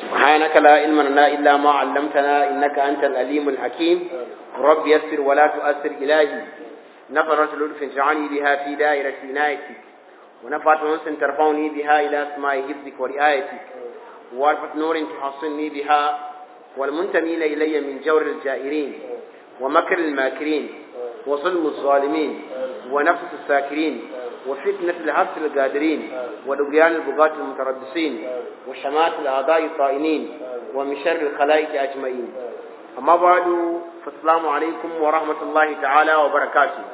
سبحانك لا علم لنا إلا ما علمتنا إنك أنت الأليم الحكيم رب يسر ولا تؤثر إلهي نفرة لطف اجعلني بها في دائرة عنايتك ونفعت أنس ترفعني بها إلى أسماء حفظك ورعايتك وعرفة نور تحصني بها والمنتمين إلي من جور الجائرين ومكر الماكرين وظلم الظالمين ونفس الساكرين وفتنة العبد القادرين ودقيان البغاة المتربصين وشمات الأعضاء الطائنين ومن شر الخلائق أجمعين أما بعد فالسلام عليكم ورحمة الله تعالى وبركاته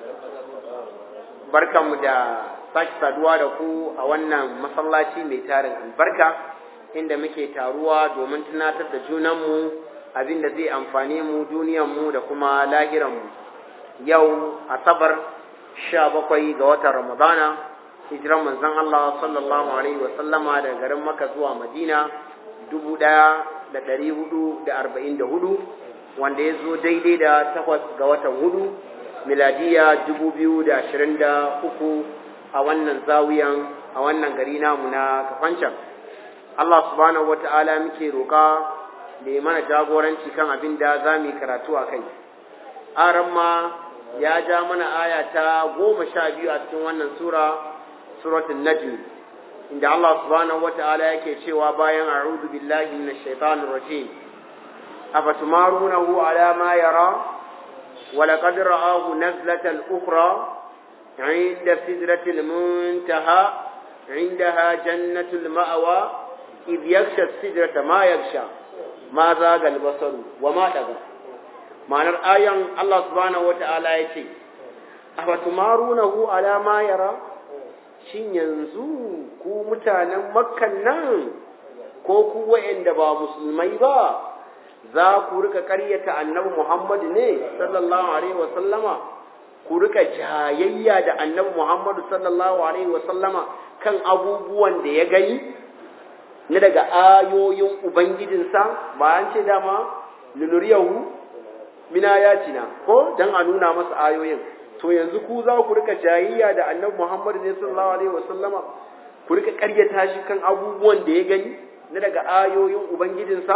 بركة مدى sake saduwa da ku a wannan masallaci mai tarin albarka inda muke taruwa domin tunatar da junanmu abin da zai amfane mu duniyanmu da kuma lahiranmu yau asabar sha bakwai ga watan ramadana hijiran manzon Allah sallallahu alaihi wa sallama daga garin Makka zuwa Madina dubu ɗaya da ɗari hudu da arba'in da hudu wanda ya zo daidai da takwas ga watan hudu miladiya dubu biyu da ashirin da uku a wannan zawiyan a wannan gari namu na kafancan Allah subhanahu wata'ala muke roƙa da ya mana jagoranci kan abin da za mu yi karatu a kai aran ma ya ja mana aya ta goma sha biyu a cikin wannan sura suratul najm inda Allah subhanahu wata'ala yake cewa bayan a'udhu billahi minash shaitanir rajim afatumarunahu ala ma yara wa laqad ra'ahu nazlatan ukhra عند سدرة المنتهى عندها جنة المأوى إذ يغشى السدرة ما يغشى ما زاغ البصر وما طغى ma'anar ayan Allah subhanahu wata'ala ya ce afatumarunahu ala ma yara shin yanzu ku mutanen makkan nan ko ku wa'anda ba musulmai ba za ku rika karyata annabi Muhammad ne sallallahu alaihi wa sallama ku rika jayayya da annabi Muhammad sallallahu alaihi wa sallama kan abubuwan da ya gani na daga ayoyin ubangijinsa ba an ce dama lunuriyahu mina yatina ko dan a nuna masa ayoyin to yanzu ku za ku rika jayayya da annabi Muhammad ne sallallahu alaihi wasallama ku rika karyata shi kan abubuwan da ya gani na daga ayoyin ubangijinsa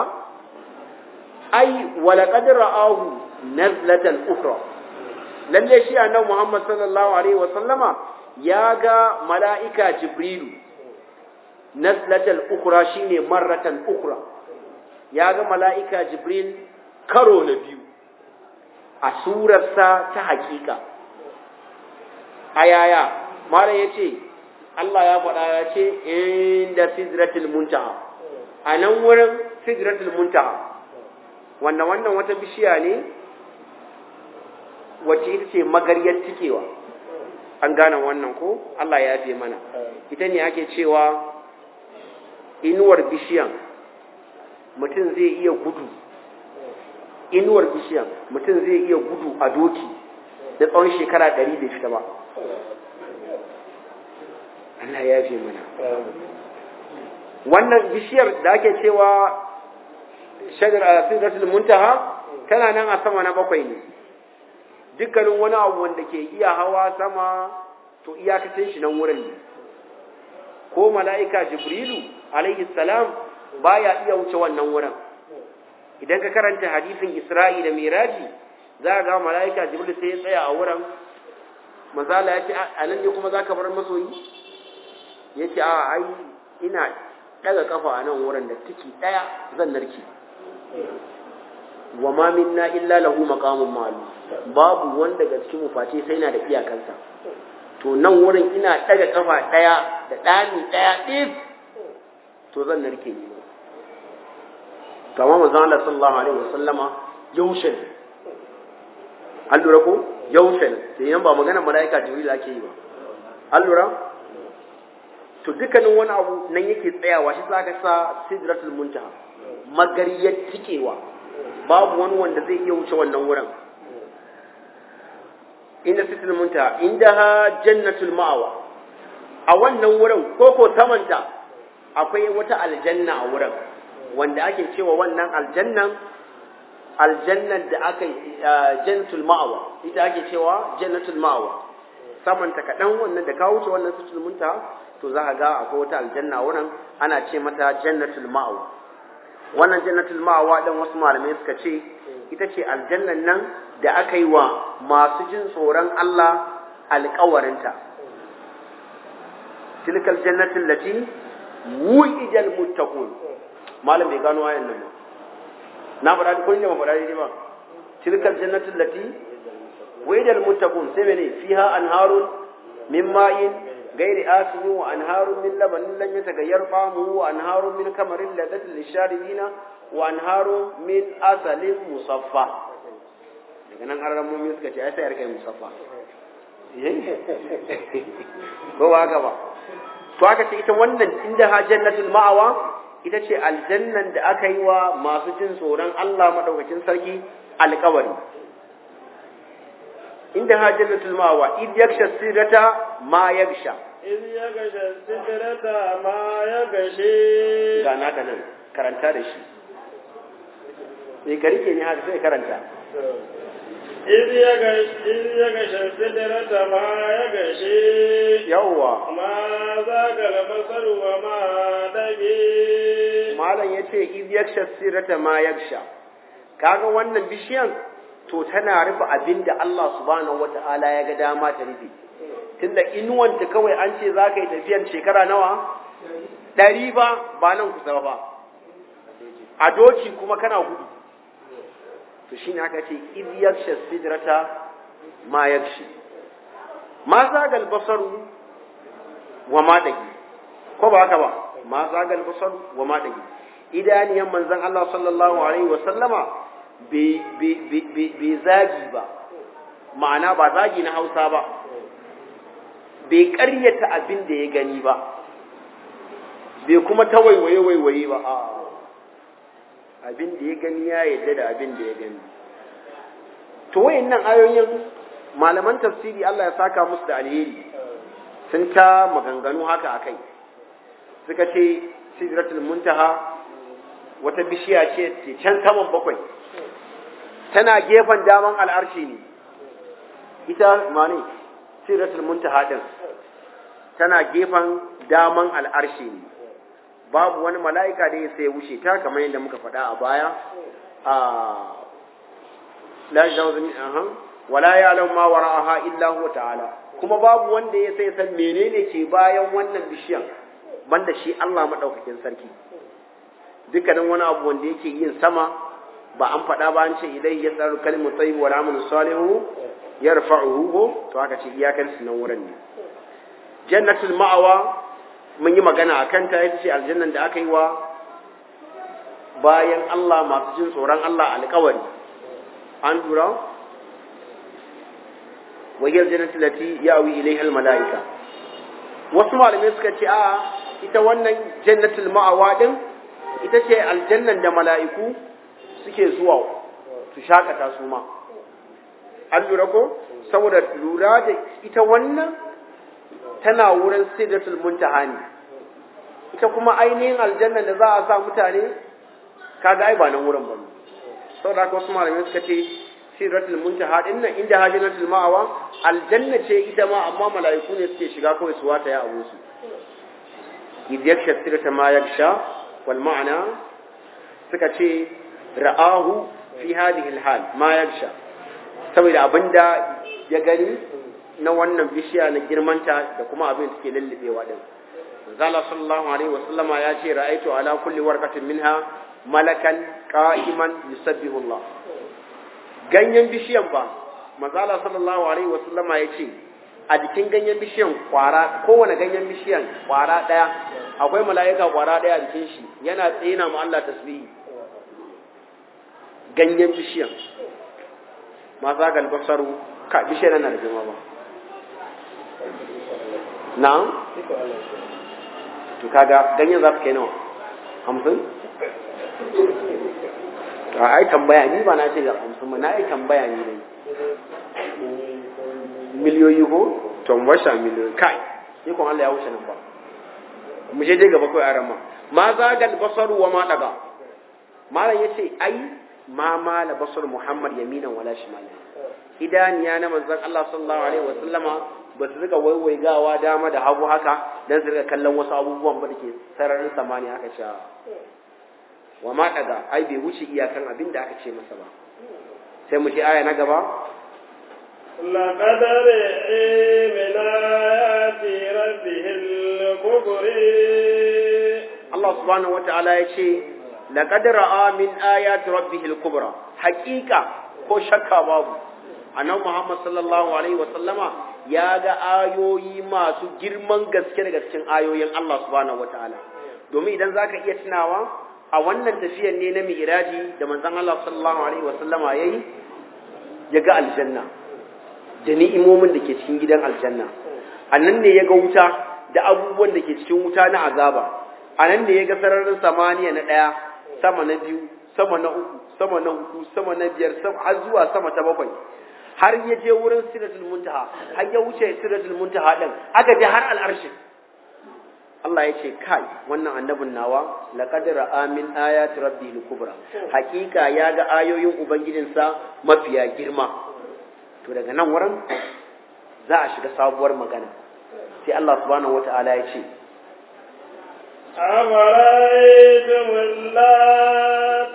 ai walaqad ra'ahu nazlatan ukhra lalle shi annabi Muhammad sallallahu alaihi wasallama ya ga mala'ika Jibrilu nazlatal ukhra shine marratan ukhra ya ga mala'ika Jibril karo na biyu a surarsa ta hakika a yaya mara ya ce Allah ya faɗa ya ce inda sidratul muntaha a nan wurin sidratul muntaha wanda wannan wata bishiya ne wacce ita ce magaryar tikewa an gane wannan ko Allah ya fi mana ita ne ake cewa inuwar bishiyan mutum zai iya gudu inuwar bishiyan mutum zai iya gudu a doki da tsawon shekara ɗari bai fita ba Allah ya fi mana wannan bishiyar da ake cewa shagar a sidratul muntaha tana nan a sama na bakwai ne dukkanin wani abu wanda ke iya hawa sama to iyakacin shi nan wurin ne ko mala'ika jibrilu alaihi salam baya iya wuce wannan wurin idan ka karanta hadisin Isra'i da Miraji za ga mala'ika Jibril sai ya tsaya a wurin manzala ya ce a nan ne kuma za ka bar masoyi ya ce a ai ina daga kafa a nan wurin da tiki ɗaya zan narki wa ma minna illa lahu maqamun ma'lum babu wanda daga cikin mu face sai na da iyakansa to nan wurin ina daga kafa ɗaya da ɗani ɗaya ɗif to zan narke ni kama manzon Allah sallallahu alaihi wasallama yaushe an lura ko yaushe sai yan ba magana malaika jibril ake yi ba an lura to dukkanin wani abu nan yake tsayawa shi zaka sa sidratul muntaha magariyar tikewa babu wani wanda zai iya wuce wannan wurin inda sidratul muntaha indaha jannatul ma'awa a wannan wurin koko samanta akwai wata aljanna a wurin wanda ake cewa wannan aljannan aljannar da aka jannatul ma'awa ita ake cewa jannatul ma'awa samanta kaɗan wannan da ka wuce wannan situl munta to za ka ga akwai wata aljanna wurin ana ce mata jannatul ma'awa wannan jannatul ma'awa din wasu malamai suka ce ita ce aljannan nan da aka yi wa masu jin tsoron Allah alƙawarinta tilkal jannatin lati wu'idal muttaqun malam bai gano ayan nan ba na faɗa ko ne ba faɗa dai ba tilkal jannatin lati wu'idal muttaqun sai mene fiha anharun min ma'in غير آسن وأنهار من لبن لن يتغير طعمه وأنهار من كمر لذة للشاربين وأنهار من أصل مصفى daga nan an ramu mai suka ce ai sai ya kai musaffa ko ba haka ba to aka ce ita wannan inda ha jannatul ma'awa ita ce aljannan da aka yi wa masu jin tsoron Allah madaukakin sarki alƙawari inda ha jannatul ma'awa id yaksha sirata ma yaksha إذ يغشى السدرة ما يغشي ga naka nan karanta da shi sai ka rike ni haka sai karanta إذ يغشى إذ يغشى السدرة ما يغشي yawwa ما ذاق البصر وما دغي malam yace id yaksha sirata ma yaksha kaga wannan bishiyan to tana rufe abinda Allah subhanahu wataala ya ga dama ta rufe tunda inuwanta kawai an ce za ka yi tafiyar shekara nawa ɗari ba ba nan kusa ba a doki kuma kana gudu to shi ne aka ce iz yaksha sidrata ma yakshi ma zagal basaru wa ma dagi ko ba haka ba ma zagal basaru wa ma dagi idaniyan manzon Allah sallallahu alaihi wa sallama bai zagi ba ma'ana ba zagi na Hausa ba bai ƙaryata abin da ya gani ba bai kuma ta waiwaye waiwaye ba a abin da ya gani ya yadda da abin da ya gani to wayannan ayoyin malaman tafsiri Allah ya saka musu da alheri sun ta maganganu haka akai suka ce sidratul muntaha wata bishiya ce ce can saman bakwai tana gefen daman al'arshi ne ita mane siratul muntaha din tana gefen daman al'arshi ne babu wani mala'ika da ya sai wuce ta kamar yadda muka faɗa a baya a la jawzani aha wala ya'lamu ma wara'aha illa huwa ta'ala kuma babu wanda ya sai san menene ke bayan wannan bishiyan banda shi Allah madaukakin sarki dukkanin wani abu wanda yake yin sama ba an faɗa ba an ce ilai ya tsaru kalimu tsayi wa ramun salihu ya rafa'uhu ko to aka ce iyakar su nan wurin ne jannatul ma'awa mun yi magana a kanta ita ce aljannan da aka yi wa bayan Allah masu jin tsoron Allah alƙawari an dura wajiyar jannatul lati ya'wi ilaiha mala'ika wasu malamai suka ce a ita wannan jannatul ma'awa din ita ce aljannan da mala'iku suke zuwa su shakata su ma an lura ko saboda lura da ita wannan tana wurin sidratul muntaha ne ita kuma ainihin aljanna da za a sa mutane kaga ai ba nan wurin ba ne saboda haka wasu malamai suka ce sidratul muntaha din nan inda hajjatul ma'awa aljanna ce ita ma amma mala'iku ne suke shiga kawai su wata ya abu su idh yaksha sidrata ma yaksha wal ma'ana suka ce ra'ahu fi hadhihi al-hal ma yaksha saboda abinda ya gani na wannan bishiya na girmanta da kuma abin da take lullubewa din zalla sallallahu alaihi wa sallama ya ce ra'aitu ala kulli warqatin minha malakan qa'iman yusabbihu Allah ganyen bishiyan ba manzala sallallahu alaihi wa sallama ya ce a jikin ganyen bishiyan kwara kowane ganyen bishiyan kwara daya akwai mala'ika kwara daya a jikin shi yana tsina ma Allah tasbihi ganyen bishiyan ma za ga albasaru ka bishiyar na da girma ba na to kaga ganyen za su kai nawa hamsin to ai tambaya ni ba na ce ga hamsin ba na ai tambaya ni dai miliyoyi ko to washa miliyoyi kai ni kun Allah ya wuce nan ba mu je dai gaba kai a rama ma za ga albasaru wa ma daga malam yace ai ma mala basar Muhammad yaminan wala shimala idaniya na manzon Allah sallallahu alaihi wa sallama ba su rika waiwaigawa dama da hagu haka dan su rika kallon wasu abubuwan ba dake sararin samani haka cewa wa ma daga ai bai wuce iyakan abin da aka ce masa ba sai mu ce aya na gaba لقد رئي من آيات ربه الكبر Allah subhanahu wata'ala ya ce laqad ra'a min ayati rabbihil kubra haqiqa ko shakka babu annabi Muhammad sallallahu alaihi wa sallama ya ga ayoyi masu girman gaske daga cikin ayoyin Allah subhanahu wata'ala domin idan zaka iya tunawa a wannan tafiyar ne na mi'raji da manzon Allah sallallahu alaihi wa sallama yayi ya ga aljanna da ni'imomin da ke cikin gidan aljanna annan ne ya ga wuta da abubuwan da ke cikin wuta na azaba a nan da ya ga sararin samaniya na ɗaya sama na biyu sama na uku sama na hudu sama na biyar har zuwa sama ta bakwai har ya je wurin siratul muntaha har ya wuce siratul muntaha din aka je har al'arshin Allah ya ce kai wannan annabin nawa laqad ra'a min ayati rabbihil kubra hakika ya ga ayoyin ubangijinsa mafiya girma to daga nan wurin za a shiga sabuwar magana sai Allah subhanahu wataala ya ce أفرأيتم اللات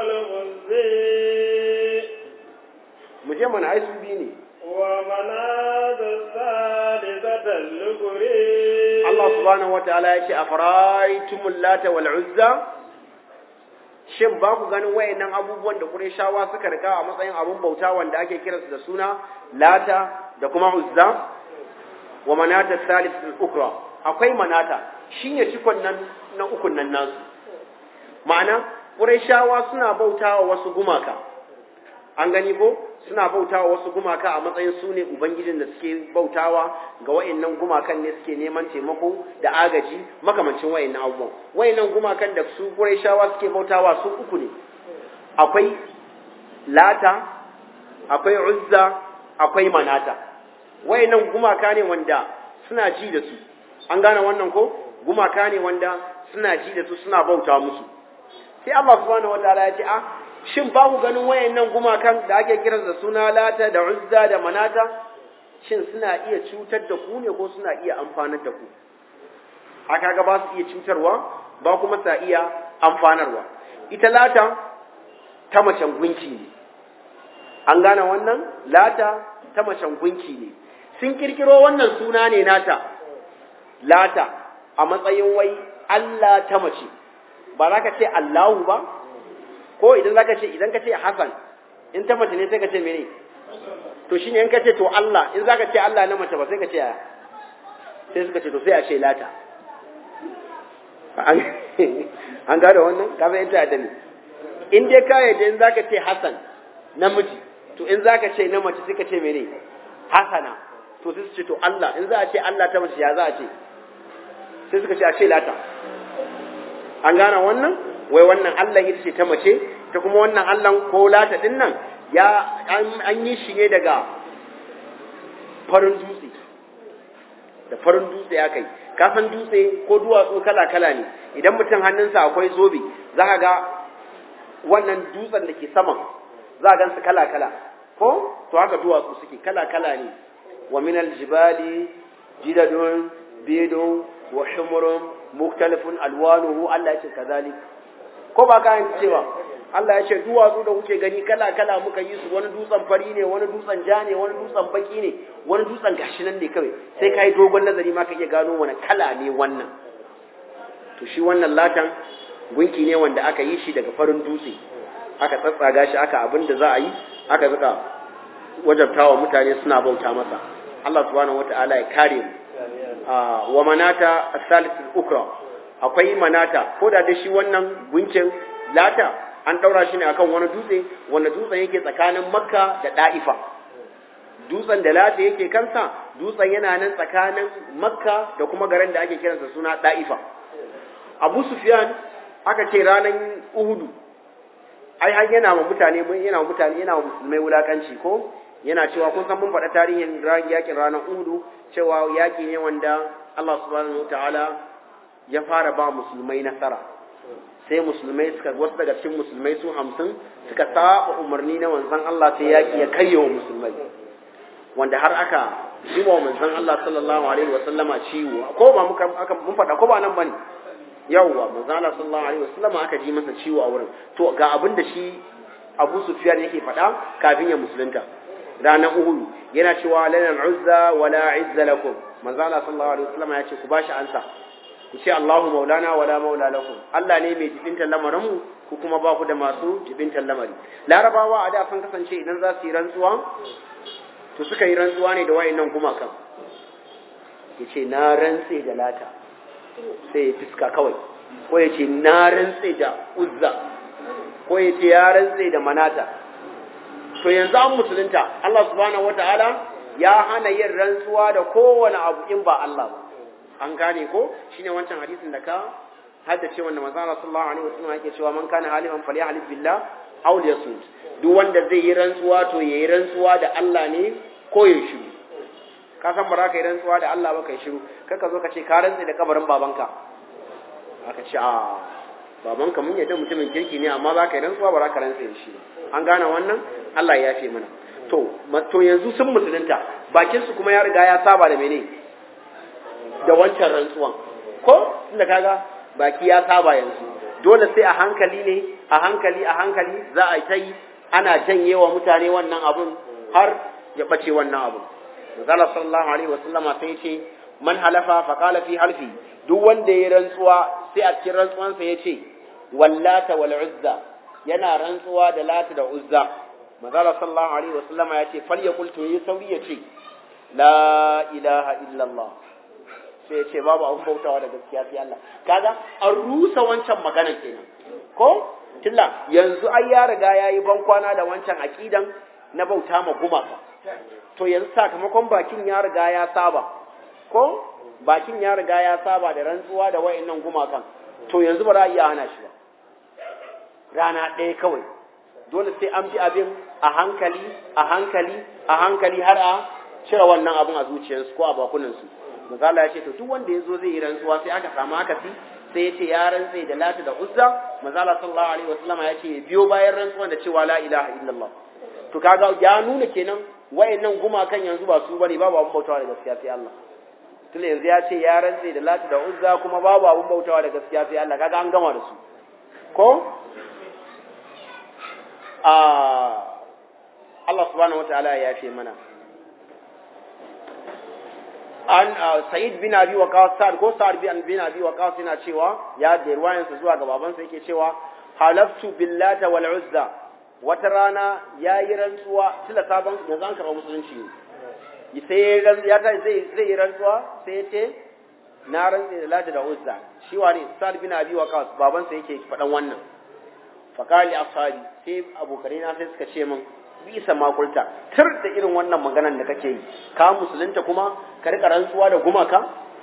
والعزي mu je mana ai su biyu ne ومناة الثالثة الأخرى Allah subhanahu wataala ya ce afaraitumul lata wal uzza shin ba ku ganin wayannan abubuwan da Qurayshawa suka rika a matsayin abun bauta wanda ake kiransu da suna lata da kuma uzza wa manata thalithatul ukra akwai manata shine cikon nan na ukun nan nasu ma'ana Qurayshawa suna bautawa wasu gumaka an gani ko suna bautawa wasu gumaka a matsayin su ne ubangijin da suke bautawa ga wayannan gumakan ne suke neman taimako da agaji makamancin wayannan abubuwan wayannan gumakan da su Qurayshawa suke bautawa su uku ne akwai Lata akwai Uzza akwai Manata wayannan gumaka ne wanda suna ji da su an gane wannan ko gumaka ne wanda suna ji da su suna bauta musu sai Allah subhanahu wataala ya ce a shin ba ku ganin wayannan gumakan da ake kiransu da suna lata da uzza da manata shin suna iya cutar da ku ne ko suna iya amfanar da ku aka ga ba su iya cutarwa ba kuma sa iya amfanarwa ita lata ta macen gunki ne an gane wannan lata ta macen gunki ne sun kirkiro wannan suna ne nata lata a matsayin wai Allah ta mace ba za ka ce Allahu ba ko idan zaka ce idan ka ce Hassan in ta mace ne sai ka ce mene to shine in ka ce to Allah in zaka ce Allah na mace ba sai ka ce aya sai suka ce to sai a ce lata an gada wannan ka san ita da ni in dai ka yadda in zaka ce Hassan namiji to in zaka ce na mace sai ka ce mene Hassana to sai su ce to Allah in za a ce Allah ta mace ya za a ce sai suka ce a ce lata an gane wannan wai wannan Allah ita ce ta mace ta kuma wannan Allah ko lata din nan ya an yi shi ne daga farin dutse da farin dutse ya kai ka san dutse ko duwatsu kala kala ne idan mutum hannunsa akwai zobe za ka ga wannan dutsen da ke saman za a gan su kala kala ko to haka duwatsu suke kala kala ne wa minal jibali jidadun bidun wa humurun muktalifun alwanuhu Allah ya ce kazalik ko ba kayan cewa Allah ya ce duwatsu da kuke gani kala kala muka yi su wani dutsen fari ne wani dutsen ja ne wani dutsen baki ne wani dutsen gashi nan ne kawai sai kai dogon nazari ma ka iya gano wani kala ne wannan to shi wannan latan gunki ne wanda aka yi shi daga farin dutse aka tsatsaga shi aka abin da za a yi aka zuka wajabtawa mutane suna bauta masa Allah subhanahu wataala ya kare mu wa manata as-salisul ukra akwai manata ko da da shi wannan gunkin lata an daura shi ne akan wani dutse wanda dutsen yake tsakanin makka da da'ifa dutsen da lata yake kansa dutsen yana nan tsakanin makka da kuma garin da ake kiransa suna da'ifa abu sufyan aka ce ranar uhudu ai har yana wa mutane yana wa mutane yana wa musulmai wulakanci ko yana cewa kun san mun faɗa tarihin yakin ranar uhudu cewa yaki ne wanda Allah subhanahu wataala ya fara ba musulmai nasara sai musulmai suka wasu daga cikin musulmai su hamsin suka saba umarni na manzon Allah sai yaki ya karya wa musulmai wanda har aka shi wa manzon Allah sallallahu alaihi wa sallama ciwo ko ba muka aka mun faɗa ko ba nan bane yawwa manzo Allah sallallahu alaihi wasallam aka ji masa ciwo a wurin to ga abin da shi Abu Sufyan yake faɗa kafin ya musulunta ranar Uhud yana cewa lana uzza wala izza lakum manzo Allah sallallahu alaihi wasallam ya ce ku bashi ansa ku ce Allahu maulana wala maula lakum Allah ne mai jibintar lamarin mu ku kuma ba ku da masu jibintar lamari larabawa a da sun kasance idan za su yi rantsuwa to suka yi rantsuwa ne da wayannan gumakan yace na rantse da lata sai ya fiska kawai ko ya ce na rantse da uzza ko ya ce ya rantse da manata to yanzu an musulunta Allah subhanahu wataala ya hana yin rantsuwa da kowane abu in ba Allah ba an gane ko shine wancan hadisin da ka haddace wanda manzo Allah sallallahu alaihi wasallam yake cewa man kana haliman falyahlib billah aw liyasmut duk wanda zai yi rantsuwa to yayi rantsuwa da Allah ne ko ya shiru ka san ba za ka yi rantsuwa da Allah ba kai shiru kar ka zo ka ce ka rantsa da kabarin babanka aka ce a babanka mun yadda mutumin kirki ne amma za ka yi rantsuwa ba za ka rantsa da shi an gane wannan Allah ya yafe mana to to yanzu sun musulunta bakin su kuma ya riga ya saba da mene da wancan rantsuwan ko tunda kaga baki ya saba yanzu dole sai a hankali ne a hankali a hankali za a ta yi ana janyewa mutane wannan abun har ya bace wannan abun Manzala sallallahu alaihi wasallama sai ce man halafa fa qala fi halfi duk wanda ya rantsuwa sai a cikin rantsuwansa ya ce wallata wal uzza yana rantsuwa da lata da uzza Manzala sallallahu alaihi wasallama ya ce fal yaqul to yi sauri ya ce la ilaha illallah sai ya ce babu abun bautawa da gaskiya sai Allah kaga an rusa wancan maganar kenan ko tilla yanzu ai ya riga yayi bankwana da wancan aqidan na bauta ma gumaka to yanzu sakamakon bakin ya riga ya saba ko bakin ya riga ya saba da rantsuwa da wayannan gumakan to yanzu ba za a iya hana shi ba rana ɗaya kawai dole sai an bi abin a hankali a hankali a hankali har a cire wannan abin a zuciyarsu ko a bakunansu misali ya ce to duk wanda ya zo zai yi rantsuwa sai aka samu akasi sai ya ce ya rantse da lati da uzza manzala sallallahu alaihi wasallama ya ce biyo bayan rantsuwan da cewa la ilaha illallah to kaga ya nuna kenan wayannan gumakan yanzu ba su bane babu abun bautawa da gaskiya sai Allah tun yanzu ya ce ya rantse da lati da uzza kuma babu abun bautawa da gaskiya sai Allah kaga an gama da su ko a Allah subhanahu wataala ya ce mana an Sa'id bin Abi Waqqas Sa'd ko Sa'd bin bin Abi Waqqas yana cewa ya da ruwayansa zuwa ga babansa yake cewa halaftu billata wal uzza wata rana ya yi rantsuwa tila sabon yanzu an karɓa musulunci ne sai ya ta zai zai yi rantsuwa sai ya ce na rantse da lata da uzza shi wane Sa'd bin Abi Waqqas babansa yake faɗan wannan faqali ashabi sai abokanai na sai suka ce min bisa makulta tur da irin wannan maganan da kake yi ka musulunta kuma ka rika rantsuwa da gumaka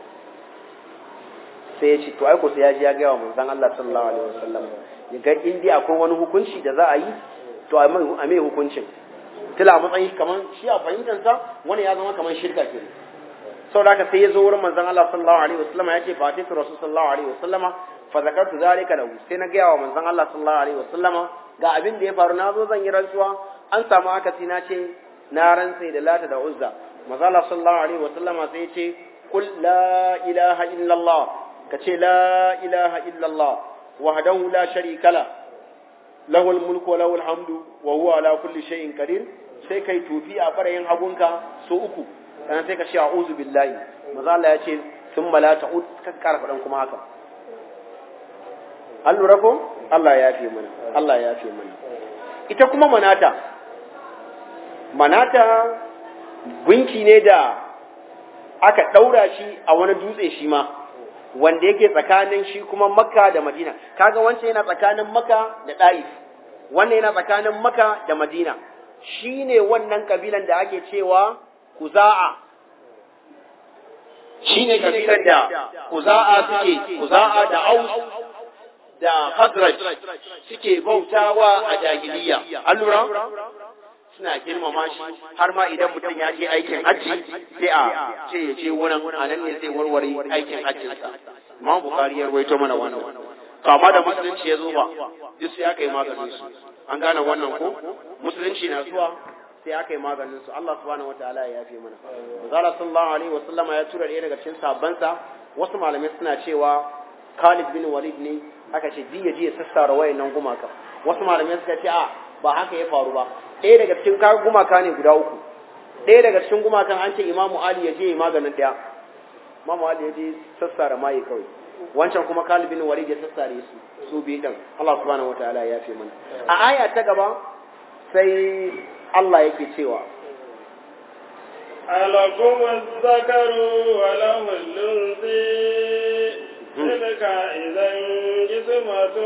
sai ya ce to ai ko sai ya ji ya ga wa manzon Allah sallallahu alaihi wasallam ya ga indi akwai wani hukunci da za a yi to a mai hukuncin tila matsayin kaman shi a fahimtar sa wani ya zama kaman shirka ke saboda haka sai ya zo wurin manzon Allah sallallahu alaihi wasallam ya ce fa ta rasul sallallahu alaihi wasallam fa zakartu zalika lahu sai na ga wa manzon Allah sallallahu alaihi wasallama ga abin da ya faru na zo zan yi rantsuwa an samu akasi na ce na rantse da lata da uzza mazala sallallahu alaihi wa sallama sai ya ce kul la ilaha illallah ka ce la ilaha illallah wahdahu la sharika la lahu mulku wa lahu hamdu wa huwa ala kulli shay'in qadir sai kai tufi a barayin hagunka so uku sannan sai ka ce a'udhu billahi mazala ya ce thumma la ta'ud ka karfa dan kuma haka an lura ko Allah ya fi mana Allah ya fi mana ita kuma manata manata gunki ne da aka ɗaura shi a wani dutse shi ma wanda yake tsakanin shi kuma makka da madina kaga wancan yana tsakanin makka da ɗa'if wannan yana tsakanin makka da madina shi ne wannan kabilan da ake cewa kuza'a shi ne kabilan da kuza'a suke kuza'a da aus da Hazraj suke bautawa a jahiliya. An lura? Suna girmama shi har ma idan mutum ya je aikin hajji sai a ce ya je wurin a nan ne zai warware aikin hajjinsa. Imam Bukhari ya rawaito mana wannan. To amma da musulunci ya zo ba, duk sai aka yi maganin su. An gane wannan ko? Musulunci na zuwa sai aka yi maganin su. Allah subhanahu wataala ya yafe mana. Manzo sallallahu alaihi wasallama ya tura ɗaya daga cikin sabansa wasu malamai suna cewa Khalid bin Walid ne aka ce ji ya je ya sassara wayannan gumaka wasu malamai suka ce a ba haka ya faru ba ɗaya daga cikin kaga gumaka ne guda uku ɗaya daga cikin gumakan an ce Imamu Ali ya je ya maganin ɗaya Imamu Ali ya je sassara maye kawai wancan kuma Khalid bin Walid ya sassare su su biyu din Allah subhanahu wataala ya fi mana a aya ta gaba sai Allah yake cewa ألكم الذكر وله الأنثى تلك إذا قسمة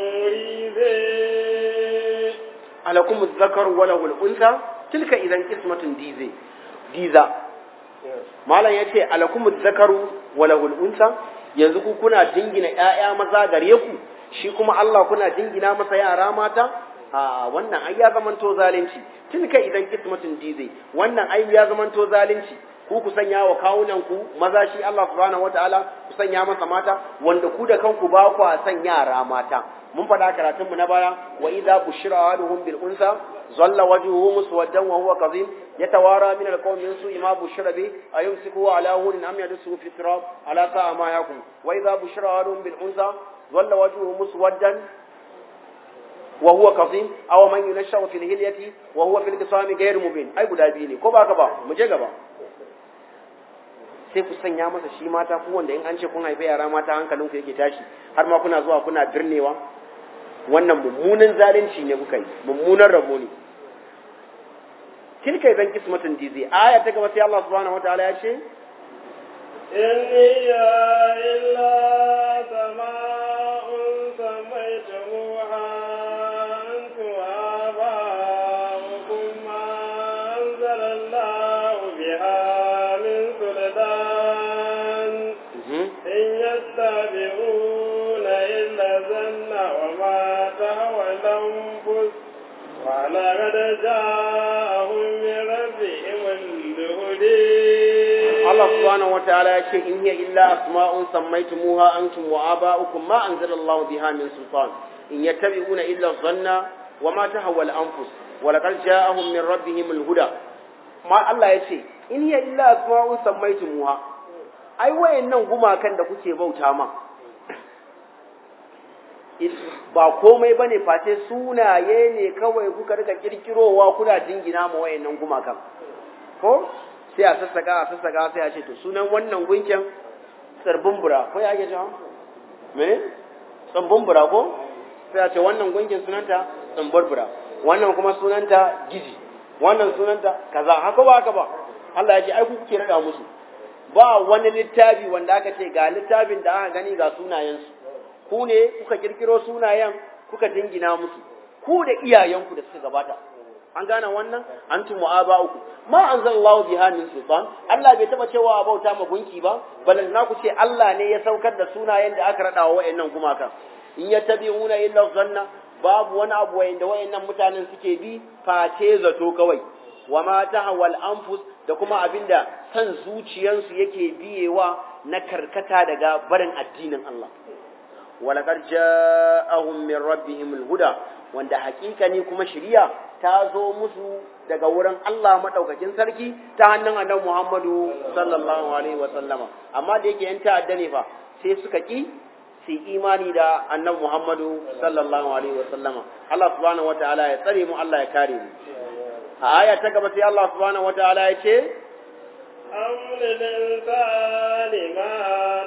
ضيزى alakum adh-dhakar wa lahu al-untha tilka idan qismatun dize diza malam yace alakum adh-dhakar wa lahu al-untha yanzu ku kuna dingina ƴaƴa maza gare ku shi kuma Allah kuna dingina masa yara mata a wannan ai ya zamanto zalunci tilka idan qismatun dize wannan ai ya zamanto zalunci ku ku sanya wa kawunan ku maza shi Allah subhanahu wataala ku sanya masa mata wanda ku da kanku ba ku san yara mata mun faɗa karatun mu na baya wa idza bushira ahaduhum bil unsa zalla wajhuhu muswaddan wa huwa kadhim yatawara min al qawmi min su'i ma bushira bi ayumsiku ala hunin am yadsu fi turab ala sa'a ma yakum wa idza bushira ahaduhum bil unsa zalla wajhuhu muswaddan wa huwa kadhim aw man yunashu fil hilyati wa huwa fil qisami ghayr mubin ai guda biyu ne ko ba ka ba mu je gaba sai ku sanya masa shi mata ku wanda in an ce kun haife yara mata hankalinku yake tashi har ma kuna zuwa kuna birnewa wannan mummunan zalunci ne kuka yi mummunan rabo ne tilka idan kismatun dizi aya ta gaba sai Allah subhanahu wataala ya ce إن هي إلا سماء سميتموها أنتم وآباؤكم ما أنزل الله بها من سلطان إن يتبعون إلا الظن وما تهوى الأنفس ولقد جاءهم من ربهم الهدى Allah subhanahu wataala ya ce in hiya illa asma'un sammaytumuha antum wa aba'ukum ma anzalallahu biha min sultan in yattabi'una illa dhanna wa ma tahawwa al-anfus wa laqad ja'ahum min rabbihim al-huda ma Allah ya ce in hiya illa asma'un sammaytumuha ai wayannan gumakan da kuke bauta ma ba komai bane face sunaye ne kawai kuka rika kirkirowa kuna jingina ma wayannan gumakan ko sai a sassaka a sassaka sai a ce to sunan wannan gunkin tsirbin bura ko ya ake cewa me tsirbin bura ko sai a ce wannan gunkin sunanta tsimbar bura wannan kuma sunanta giji wannan sunanta kaza haka ba haka ba Allah ya ce ai ku kuke rada musu ba wani littafi wanda aka ce ga littafin da aka gani ga sunayensu ku ne kuka kirkiro sunayen kuka dingina musu ku da iyayenku da suka gabata an gane wannan antum wa aba'ukum ma anzalallahu biha min sultan Allah bai taba cewa a bauta ma gunki ba balan na ku ce Allah ne ya saukar da sunayen da aka rada wa wayannan gumaka in yattabi'una illa zanna babu wani abu wayanda wayannan mutanen suke bi face zato kawai wa ma tahawal anfus da kuma abinda san zuciyansu yake biyewa na karkata daga barin addinin Allah walaqad ja'ahum min rabbihim alhuda wanda hakika ne kuma shiriya ta zo musu daga wurin Allah madaukakin sarki ta hannun annabi Muhammadu sallallahu alaihi wa sallama amma da yake yan ta'adda ne fa sai suka ki su imani da annabi Muhammadu sallallahu alaihi wa sallama Allah subhanahu wataala ya tsare mu Allah ya kare mu a aya ta gaba sai Allah subhanahu wataala ya ce أم للإنسان ما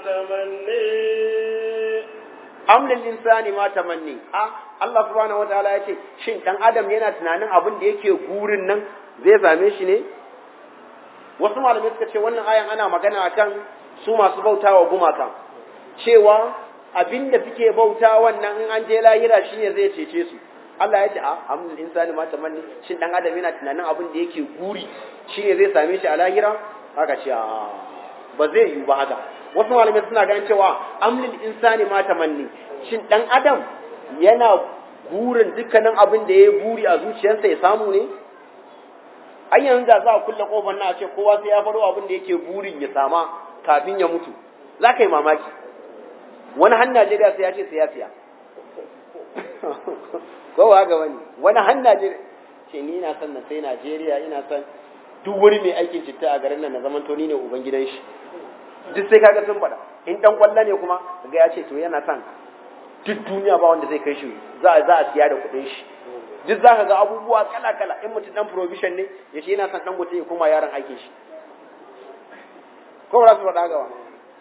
تمني am lil insani ma tamanni a Allah subhanahu wataala ya ce shin dan adam yana tunanin abin da yake gurin nan zai same shi ne wasu malamai suka ce wannan ayan ana magana akan su masu bautawa gumaka cewa abin da suke bauta wannan in an je lahira shine zai cece su Allah ya ce a am lil insani ma tamanni shin dan adam yana tunanin abin da yake guri shine zai same shi a lahira haka ce a ba zai yi ba haka wasu malamai suna ganin cewa amlil insani ma tamanni shin dan adam yana burin dukkanin abin da ya buri a zuciyarsa ya samu ne ai yanzu da za a kulle kofar na a ce kowa sai ya faro abin da yake burin ya sama kafin ya mutu za ka yi mamaki wani han Najeriya sai ya ce sai ya siya ko ba ga wani wani han Najeriya ce ni ina son na sai Najeriya ina son duk wani mai aikin citta a garin nan na zaman to ni ne uban gidan shi duk sai kaga sun faɗa in dan kwallo ne kuma ga ya ce to yana son duk duniya ba wanda zai kai shi za a za a siya da kuɗin shi duk za ka ga abubuwa kala kala in mutum dan provision ne ya ce yana son dan gote ya koma yaron aikin shi ko ba su faɗa gaba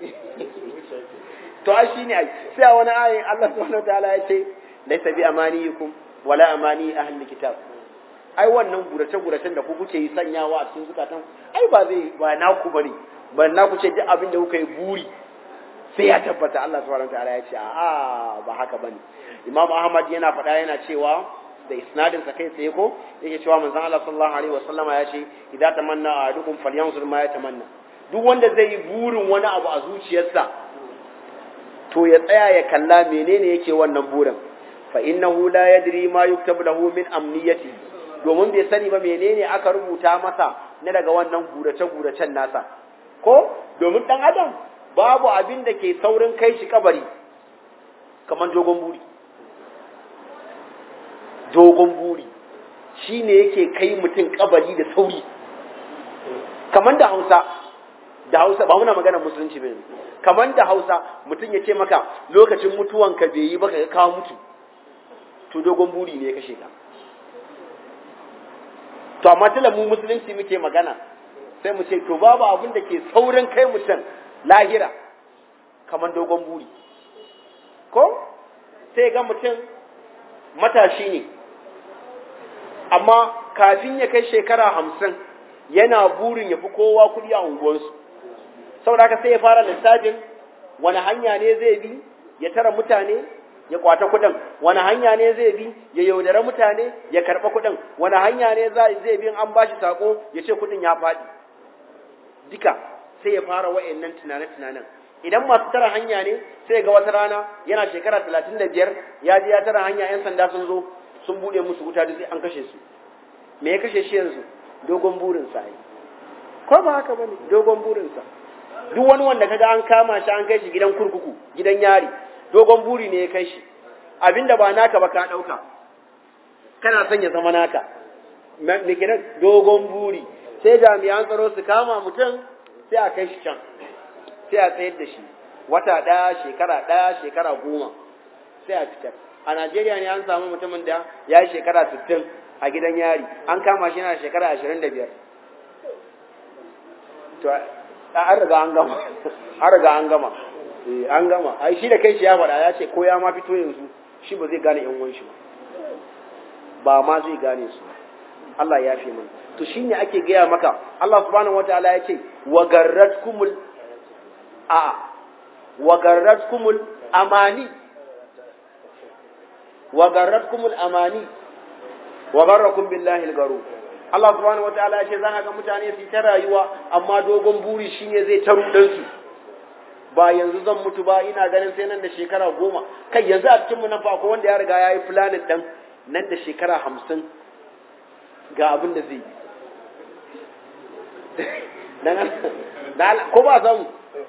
to ai shine ai sai a wani ayin Allah subhanahu wataala ya ce laysa bi amaniyikum wala amani ahli kitab ai wannan gurace guracen da ku kuke yi sanyawa a cikin zukatan ai ba zai ba naku bane ba naku ce duk abin da kuka yi buri sai ya tabbata Allah subhanahu wataala ya ce a ba haka bane Imam Ahmad yana faɗa yana cewa da isnadin sa kai tsaye ko yake cewa manzon Allah sallallahu alaihi wasallama ya ce idza tamanna ahadukum falyanzur ma yatamanna duk wanda zai yi burin wani abu a zuciyarsa to ya tsaya ya kalla menene yake wannan burin fa innahu la yadri ma yuktabu lahu min amniyati domin bai sani ba menene aka rubuta masa na daga wannan gurace guracen nasa ko domin dan adam babu abin da ke saurin kai shi kabari kamar dogon buri dogon buri shine yake kai mutum kabari da sauri kamar da Hausa da Hausa ba muna magana musulunci bane kamar da Hausa mutum ya ce maka lokacin mutuwanka bai yi ba ka ka mutu to dogon buri ne ya kashe ka to amma tilla mu musulunci muke magana sai mu ce to babu abin da ke saurin kai mutum lahira kamar dogon buri ko sai ga mutum matashi ne amma kafin ya kai shekara hamsin yana burin ya fi kowa kuɗi a unguwarsu saboda haka sai ya fara lissafin wani hanya ne zai bi ya tara mutane ya kwata kuɗin wani hanya ne zai bi ya yaudara mutane ya karɓa kuɗin wani hanya ne zai bi an bashi sako ya ce kuɗin ya faɗi duka sai ya fara wa'annan tunane-tunanen idan masu tara hanya ne sai ga wata rana yana shekara talatin da biyar ya je ya tara hanya 'yan sanda sun zo sun buɗe musu wuta duk sai an kashe su me ya kashe shi yanzu dogon burinsa ai ko ba haka bane dogon burinsa duk wani wanda kaga an kama shi an kai shi gidan kurkuku gidan yari dogon buri ne ya kai shi abinda ba naka ba ka dauka kana son ya zama naka me kenan dogon buri sai jami'an tsaro su kama mutum sai a kai shi can sai a tsayar da shi wata ɗaya shekara ɗaya shekara goma sai a fitar a Najeriya ne an samu mutumin da ya yi shekara sittin a gidan yari an kama shi yana shekara ashirin da biyar to an riga an gama an riga an gama an gama ai shi da kai shi ya faɗa ya ce ko ya ma fito yanzu shi ba zai gane yan uwan shi ba ba ma zai gane su Allah ya fi mana to shine ake gaya maka Allah subhanahu wataala ya ce wa garratkumul a wa garratkumul amani wa garratkumul amani wa garrakum billahi al-garur Allah subhanahu wataala ya ce zaka ga mutane su ta rayuwa amma dogon buri shine zai taru dan su ba yanzu zan mutu ba ina ganin sai nan da shekara goma kai yanzu a cikin mu nan fa akwai wanda ya riga ya yi planet dan nan da shekara hamsin ga abin da zai yi ko ba samu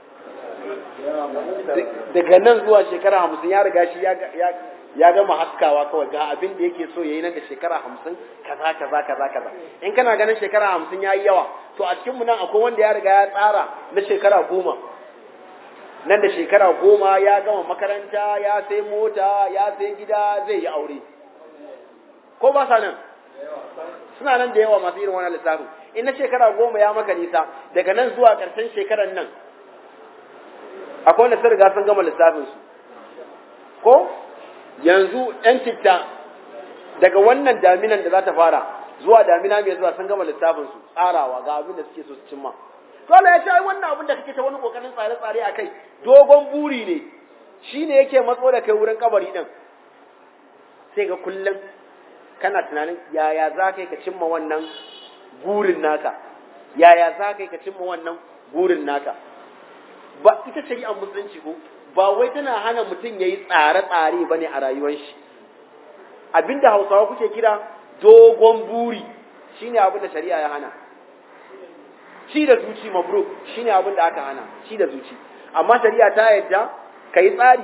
daga nan zuwa shekara hamsin ya riga shi ya gama haskawa kawai ga abin da yake so ya yi nan da shekara hamsin kaza kaza kaza kaza in kana ganin shekara hamsin ya yi yawa to a cikinmu nan akwai wanda ya riga ya tsara na shekara goma nan da shekara goma ya gama makaranta ya sai mota ya sai gida zai yi aure ko ba sa nan suna nan da yawa masu irin wannan lissafin in na shekara goma ya maka nisa daga nan zuwa ƙarshen shekaran nan akwai wanda sun riga sun gama lissafin su ko yanzu ‘yan citta daga wannan daminan da za ta fara zuwa damina mai zuwa sun gama lissafin su tsarawa ga abin da suke so su cimma dole ya ce ai wannan abin da kake ta wani kokarin tsare-tsare a kai dogon buri ne shi ne yake matso da kai wurin kabari din sai ga kullum kana tunanin yaya za ka yi ka cimma wannan burin naka yaya za ka yi ka cimma wannan burin naka ba ita shari'ar musulunci ko ba wai tana hana mutum ya yi tsare-tsare ba ne a rayuwar shi abinda hausawa kuke kira dogon buri shine abin da shari'a ya hana shi da zuci mabruk shine abin da aka hana shi da zuci amma shari'a ta yadda ka yi tsari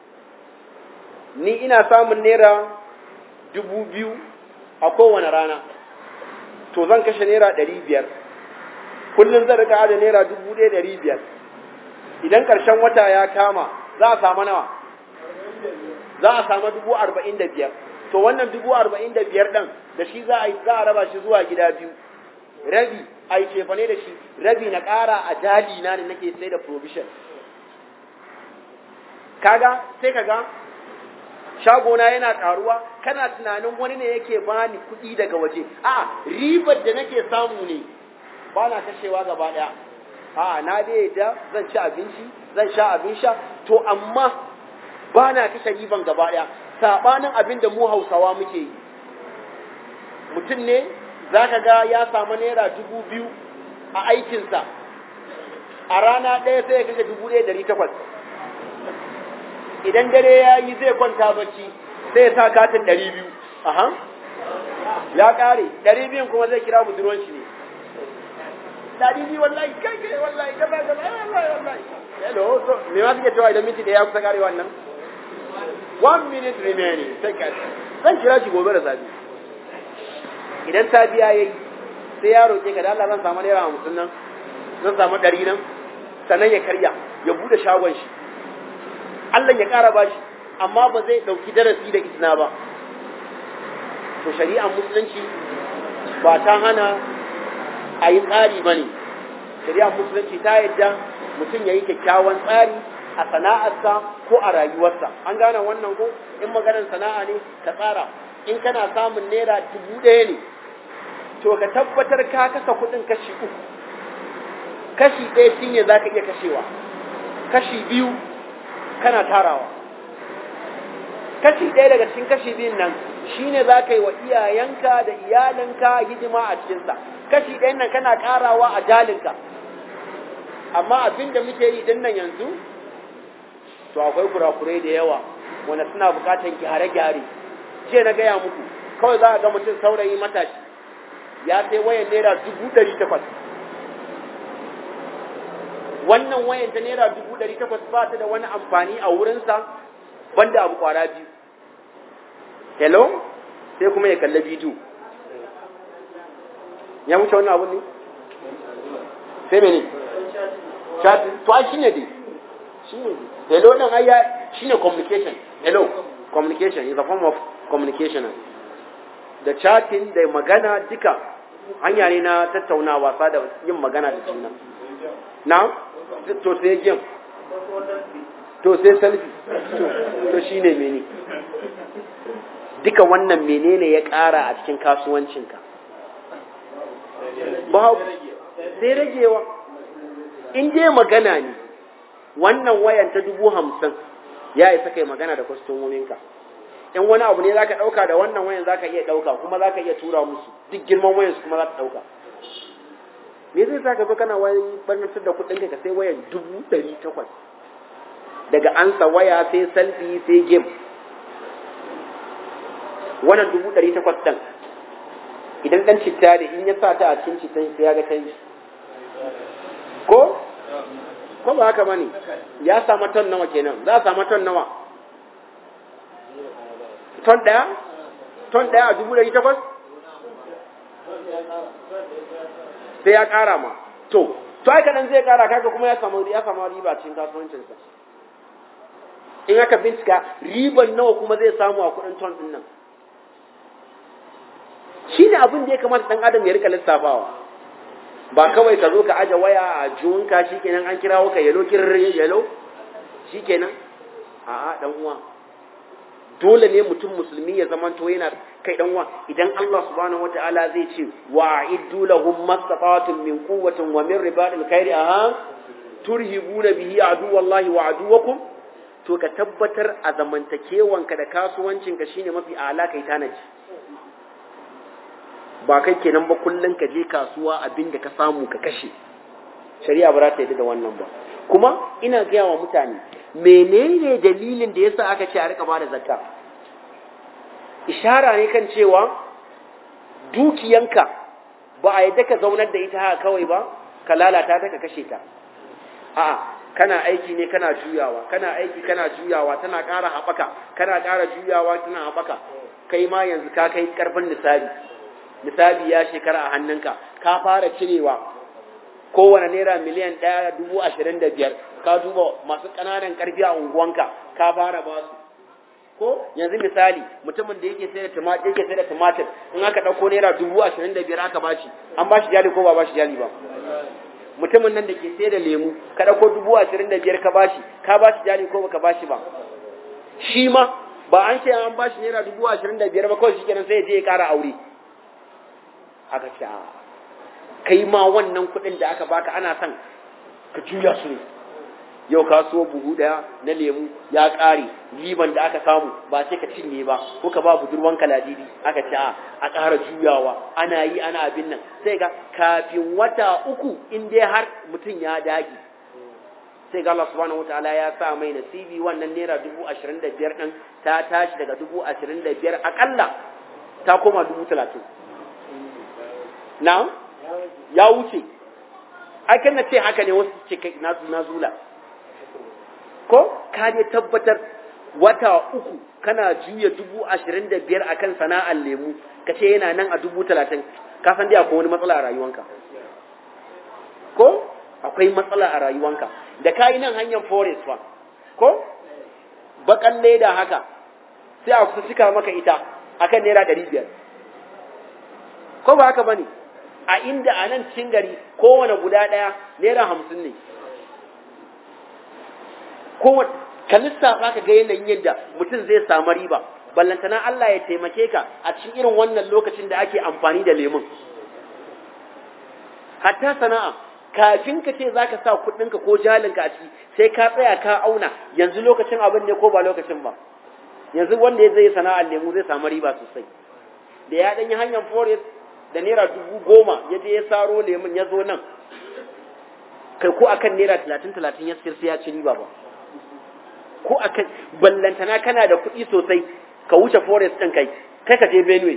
ni ina samun naira dubu biyu a kowane rana to zan kashe naira ɗari biyar kullum zan rika da naira dubu ɗaya ɗari biyar idan ƙarshen wata ya kama za a samu nawa za a samu dubu arba'in da biyar to wannan dubu arba'in da biyar ɗin da shi za a yi za a raba shi zuwa gida biyu rabi a yi cefane da shi rabi na ƙara a jali na ne nake sai da provision kaga sai kaga shagona yana karuwa kana tunanin wani ne yake bani kuɗi daga waje a ribar da nake samu ne ba na kashewa gaba ɗaya a na dai da zan ci abinci zan sha abin sha to amma ba na kashe riban gaba ɗaya saɓanin abin da mu hausawa muke yi mutum ne za ka ga ya samu naira dubu biyu a aikinsa a rana ɗaya sai ya kashe dubu ɗaya dari takwas idan dare ya yi zai kwanta bacci sai ya sa katin ɗari biyu aha ya ƙare ɗari biyun kuma zai kira budurwan shi ne ɗari biyu wallahi kai kai wallahi gaba gaba wallahi wallahi hello so me ma suke cewa idan minti da ya kusa ƙare wannan one minute remaining sai ka zan kira shi gobe da safe idan safiya ya yi sai ya roƙe ka da Allah zan samu naira hamsin nan zan samu ɗari nan sannan ya karya ya buɗe shagon shi Allah ya ƙara ba shi amma ba zai ɗauki darasi da izina ba to shari'ar musulunci ba ta hana a yi tsari ba ne shari'ar musulunci ta yadda mutum ya yi kyakkyawan tsari a sana'arsa ko a rayuwarsa an gane wannan ko in maganar sana'a ne ka tsara in kana samun naira dubu ɗaya ne to ka tabbatar ka kasa kuɗin kashi uku kashi ɗaya shi ne za ka iya kashewa kashi biyu kana tarawa kashi ɗaya daga cikin kashi biyun nan shine za ka yi wa iyayenka da iyalinka hidima a cikinsa kashi ɗayan nan kana ƙarawa a jalinka amma abin da muke yi ɗin nan yanzu to akwai kurakurai da yawa wanda suna buƙatar gyare-gyare jiya na gaya muku kawai za a ga mutum saurayi matashi ya sai wayan naira dubu ɗari takwas wannan wayan ta naira dubu ɗari takwas ba ta da wani amfani a wurinsa banda abu kwara biyu hello sai kuma ya kalla bidiyo ya wuce wannan abun ne sai mene chatting to ai shine dai shine hello nan ai shine communication hello communication is a form of communication da chatting da magana duka hanya ne na tattaunawa sa da yin magana da juna na to sai game to sai selfie to shine mene duka wannan menene ya ƙara a cikin kasuwancinka babu sai ragewa in dai magana ne wannan wayan ta dubu hamsin ya isa kai magana da kwastomominka in wani abu ne zaka ɗauka da wannan wayan zaka iya ɗauka kuma zaka iya tura musu duk girman wayan su kuma za ta ɗauka me zai sa ka zo kana wani barnatar da kuɗinka ka sai wayan dubu ɗari takwas daga ansa waya sai selfie sai game wannan dubu ɗari takwas ɗin idan ɗan citta da in ya sa ta a cikin cittan sai ya ga canji ko ko ba haka bane ya samu ton nawa kenan za a samu ton nawa ton ɗaya ton ɗaya a dubu ɗari takwas sai ya ƙara ma to to ai kaɗan zai ƙara kaga kuma ya samu ya samu riba cikin kasuwancinsa in aka bincika riban nawa kuma zai samu a kuɗin ton ɗin nan shi ne abin da ya kamata ɗan adam ya rika lissafawa ba kawai ka zo ka aje waya a juwunka shi kenan an kirawo ka yalo kirri yalo shi kenan a'a dan uwa dole ne mutum musulmi ya zama to yana kai dan uwa idan Allah subhanahu wataala zai ce wa iddu lahum mastata'atun min quwwatin wa min ribatil khairi aha turhibuna bihi aduwallahi wa aduwakum to ka tabbatar a zamantakewanka da kasuwancinka shine mafi ala kai tanaji ba kai kenan ba kullun ka je kasuwa abinda ka samu ka kashe shari'a ba za ta yi da wannan ba kuma ina gaya wa mutane menene dalilin da yasa aka ce a rika bada zakka ishara ne kan cewa dukiyanka ba a yadda ka zaunar da ita haka kawai ba ka lalata ta ka kashe ta a'a kana aiki ne kana juyawa kana aiki kana juyawa tana ƙara haɓaka kana ƙara juyawa tana haɓaka kai ma yanzu ka kai ƙarfin nisabi nisabi ya shekara a hannunka ka fara cirewa kowane naira miliyan ɗaya dubu ashirin da biyar ka duba masu ƙananan ƙarfi a unguwanka ka fara ba su ko yanzu misali mutumin da yake sai da tumatir yake sai da tumatir in aka ɗauko naira dubu ashirin da biyar aka bashi an bashi jali ko ba bashi jali ba mutumin nan da ke sai da lemu ka ɗauko dubu ashirin da biyar ka bashi ka bashi jali ko baka bashi ba shi ma ba an ce an bashi naira dubu ashirin da biyar ba kawai shi kenan sai ya je ya ƙara aure aka ce kai ma wannan kuɗin da aka baka ana son ka juya su ne yau ka so buhu daya na lemu ya ƙare liban da aka samu ba sai ka cinye ba ko ka ba budurwan kaladidi aka ce a ƙara juyawa ana yi ana abin nan sai ga kafin wata uku in dai har mutum ya dage sai ga Allah subhanahu wataala ya sa mai nasibi wannan naira dubu ashirin da biyar ɗin ta tashi daga dubu ashirin da biyar aƙalla ta koma dubu talatin na ya wuce akan na ce haka ne wasu ce kai na zula ko ka je tabbatar wata uku kana juya dubu ashirin da biyar a kan sana'ar lemu ka ce yana nan a dubu talatin ka san dai akwai wani matsala a rayuwanka ko akwai matsala a rayuwanka da ka yi nan hanyar forest fa ko bakan leda haka sai a kusa cika maka ita akan naira ɗari biyar ko ba haka bane a inda a nan cikin gari kowane guda ɗaya naira hamsin ne kowane ka lissafa ka ga yanayin yadda mutum zai samu riba ballantana Allah ya taimake ka a cikin irin wannan lokacin da ake amfani da lemun hatta sana'a kafin ka ce zaka sa kuɗinka ko jalinka a ciki sai ka tsaya ka auna yanzu lokacin abin ne ko ba lokacin ba yanzu wanda ya zai sana'ar lemu zai samu riba sosai da ya ɗanyi hanyar forest da naira dubu goma ya je ya saro lemun ya zo nan kai ko akan naira talatin talatin ya siyar sai ya ci riba ba ko akan ballantana kana da kuɗi sosai ka wuce forest ɗin kai kai ka je benue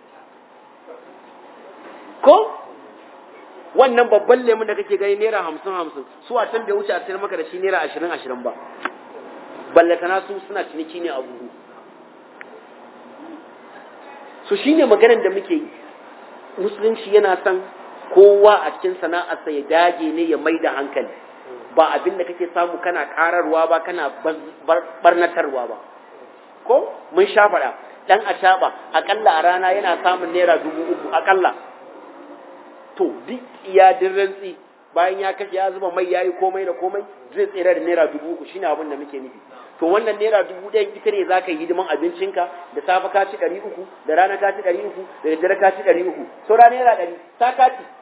ko wannan babban lemun da kake gani naira hamsin hamsin su a can bai wuce a sayar maka da shi naira ashirin ashirin ba ballantana su suna ciniki ne a buhu so shine maganar da muke yi musulunci yana son kowa a cikin sana'arsa ya dage ne ya mai da hankali ba abin da kake samu kana kararwa ba kana barnatarwa ba ko mun sha faɗa ɗan a akalla a rana yana samun naira dubu uku akalla to duk iya rantsi bayan ya kashe ya zuba mai yayi komai da komai zai tsira da naira dubu uku shine abin da muke nufi to wannan naira dubu ɗayan ita ne za ka yi hidiman abincinka da safe ka ci ɗari uku da rana ka ci ɗari uku da daddare ka ci ɗari uku saura naira ɗari ta ka ci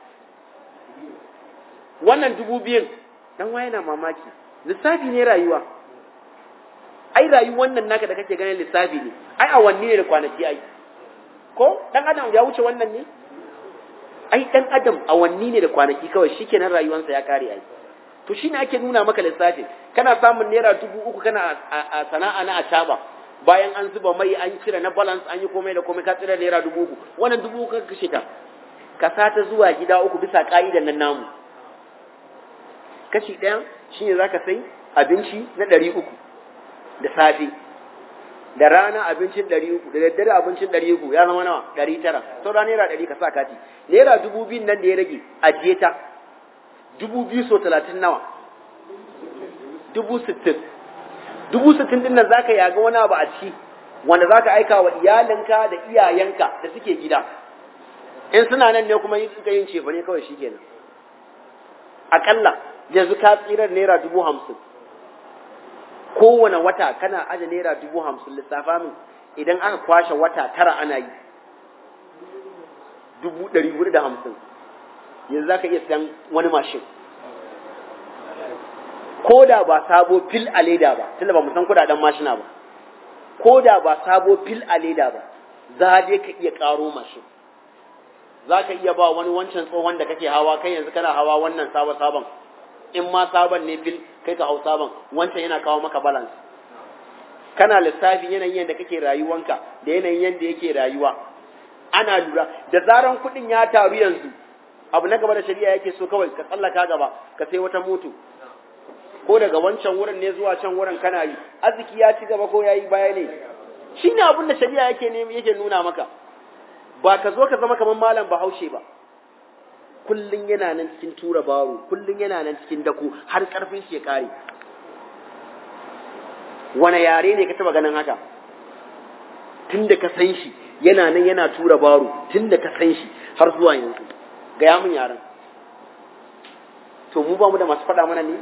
wannan dubu biyun dan waye na mamaki lissafi ne rayuwa ai rayuwar nan naka da kake ganin lissafi ne ai awanni ne da kwanaki ai ko dan adam ya wuce wannan ne ai dan adam awanni ne da kwanaki kawai shikenan rayuwarsa ya kare ai to shine ake nuna maka lissafi kana samun naira dubu uku kana a sana'a na acaba bayan an zuba mai an cire na balance an yi komai da komai ka tsira naira dubu uku wannan dubu uku ka kashe ta ka sata zuwa gida uku bisa ka'idan nan namu kashi ɗaya shine zaka sai abinci na ɗari uku da safe da rana abincin ɗari uku da daddare abincin ɗari uku ya zama nawa ɗari tara saura naira ɗari ka sa kati naira dubu biyun nan da ya rage ajiye ta dubu biyu so talatin nawa dubu sittin dubu sittin din nan za ka yaga wani abu a ciki wanda za ka aika wa iyalinka da iyayenka da suke gida in suna nan ne kuma yi suka yin cefa ne kawai shikenan akalla yanzu ka tsirar naira dubu hamsin kowane wata kana aje naira dubu hamsin lissafa min idan aka kwashe wata tara ana yi dubu ɗari hudu da hamsin yanzu za ka iya siyan wani mashin ko da ba sabo fil a leda ba tunda ba mu san kudaden mashina ba ko da ba sabo fil a leda ba za dai ka iya karo mashin za ka iya ba wani wancan tsohon da kake hawa kai yanzu kana hawa wannan sabon sabon in ma sabon ne fil kai ka hau sabon wancan yana kawo maka balance kana lissafi yanayin yadda kake rayuwanka da yanayin yadda yake rayuwa ana lura da zaran kuɗin ya taru yanzu abu na gaba da shari'a yake so kawai ka tsallaka gaba ka sai wata moto ko daga wancan wurin ne zuwa can wurin kana yi arziki ya ci gaba ko ya yi baya ne shi ne abin da shari'a yake ne yake nuna maka ba ka zo ka zama kamar malam bahaushe ba kullum yana nan cikin tura baro kullum yana nan cikin dako har karfin shi ya kare wani yare ne ka taba ganin haka tun da ka san shi yana nan yana tura baro tun da ka san shi har zuwa yanzu gaya mun yaren to mu ba mu da masu faɗa mana ne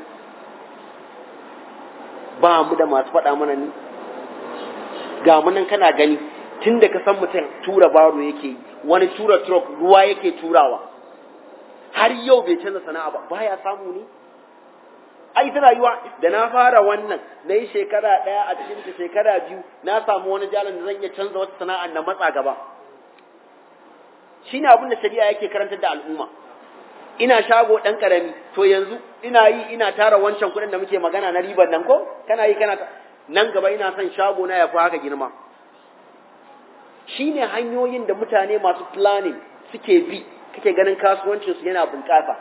ba mu da masu faɗa mana ne ga mu nan kana gani tun da ka san mutum tura baro yake yi wani tura truck ruwa yake turawa har yau bai canza sana'a ba baya samu ne ai ta rayuwa da na fara wannan na yi shekara ɗaya a cikin ta shekara biyu na samu wani jalan da zan iya canza wata sana'a na matsa gaba shine abin da shari'a yake karantar da al'umma ina shago ɗan ƙarami to yanzu ina yi ina tara wancan kuɗin da muke magana na ribar nan ko kana yi kana nan gaba ina son shago na ya fi haka girma shine hanyoyin da mutane masu planning suke bi kake ganin kasuwancinsu yana bunƙasa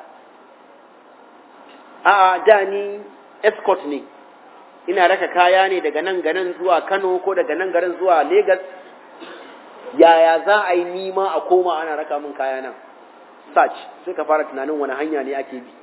a da ni escort ne ina raka kaya ne daga nan garin zuwa Kano ko daga nan garin zuwa Lagos yaya za a yi nima a koma ana raka min kaya nan search sai ka fara tunanin wani hanya ne ake bi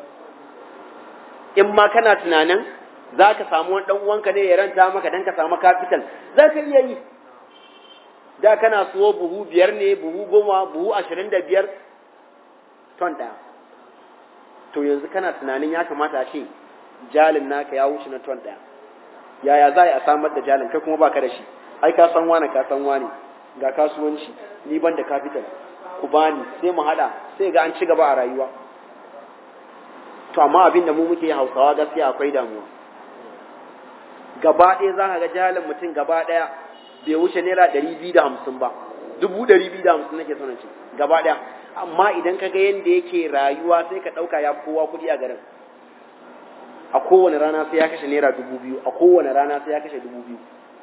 in ma kana tunanin za ka samu wani ɗan uwanka ne ya ranta maka don ka samu capital za ka iya yi da kana suwo buhu biyar ne buhu goma buhu ashirin da biyar ton ɗaya to yanzu kana tunanin ya kamata a ce jalin naka ya wuce na ton ɗaya yaya za a samar da jalin kai kuma baka da shi ai ka san wani ka san wani ga kasuwanci ni ban da capital ku bani sai mu hada sai ga an ci gaba a rayuwa to amma abin da mu muke hausawa gaskiya akwai damuwa gaba ɗaya za ka ga jalin mutum gaba ɗaya bai wuce naira ɗari biyu da hamsin ba dubu ɗari biyu da hamsin nake son ce gaba ɗaya amma idan ka ga yadda yake rayuwa sai ka ɗauka ya kowa kuɗi a garin a kowane rana sai ya kashe naira dubu biyu a kowane rana sai ya kashe dubu biyu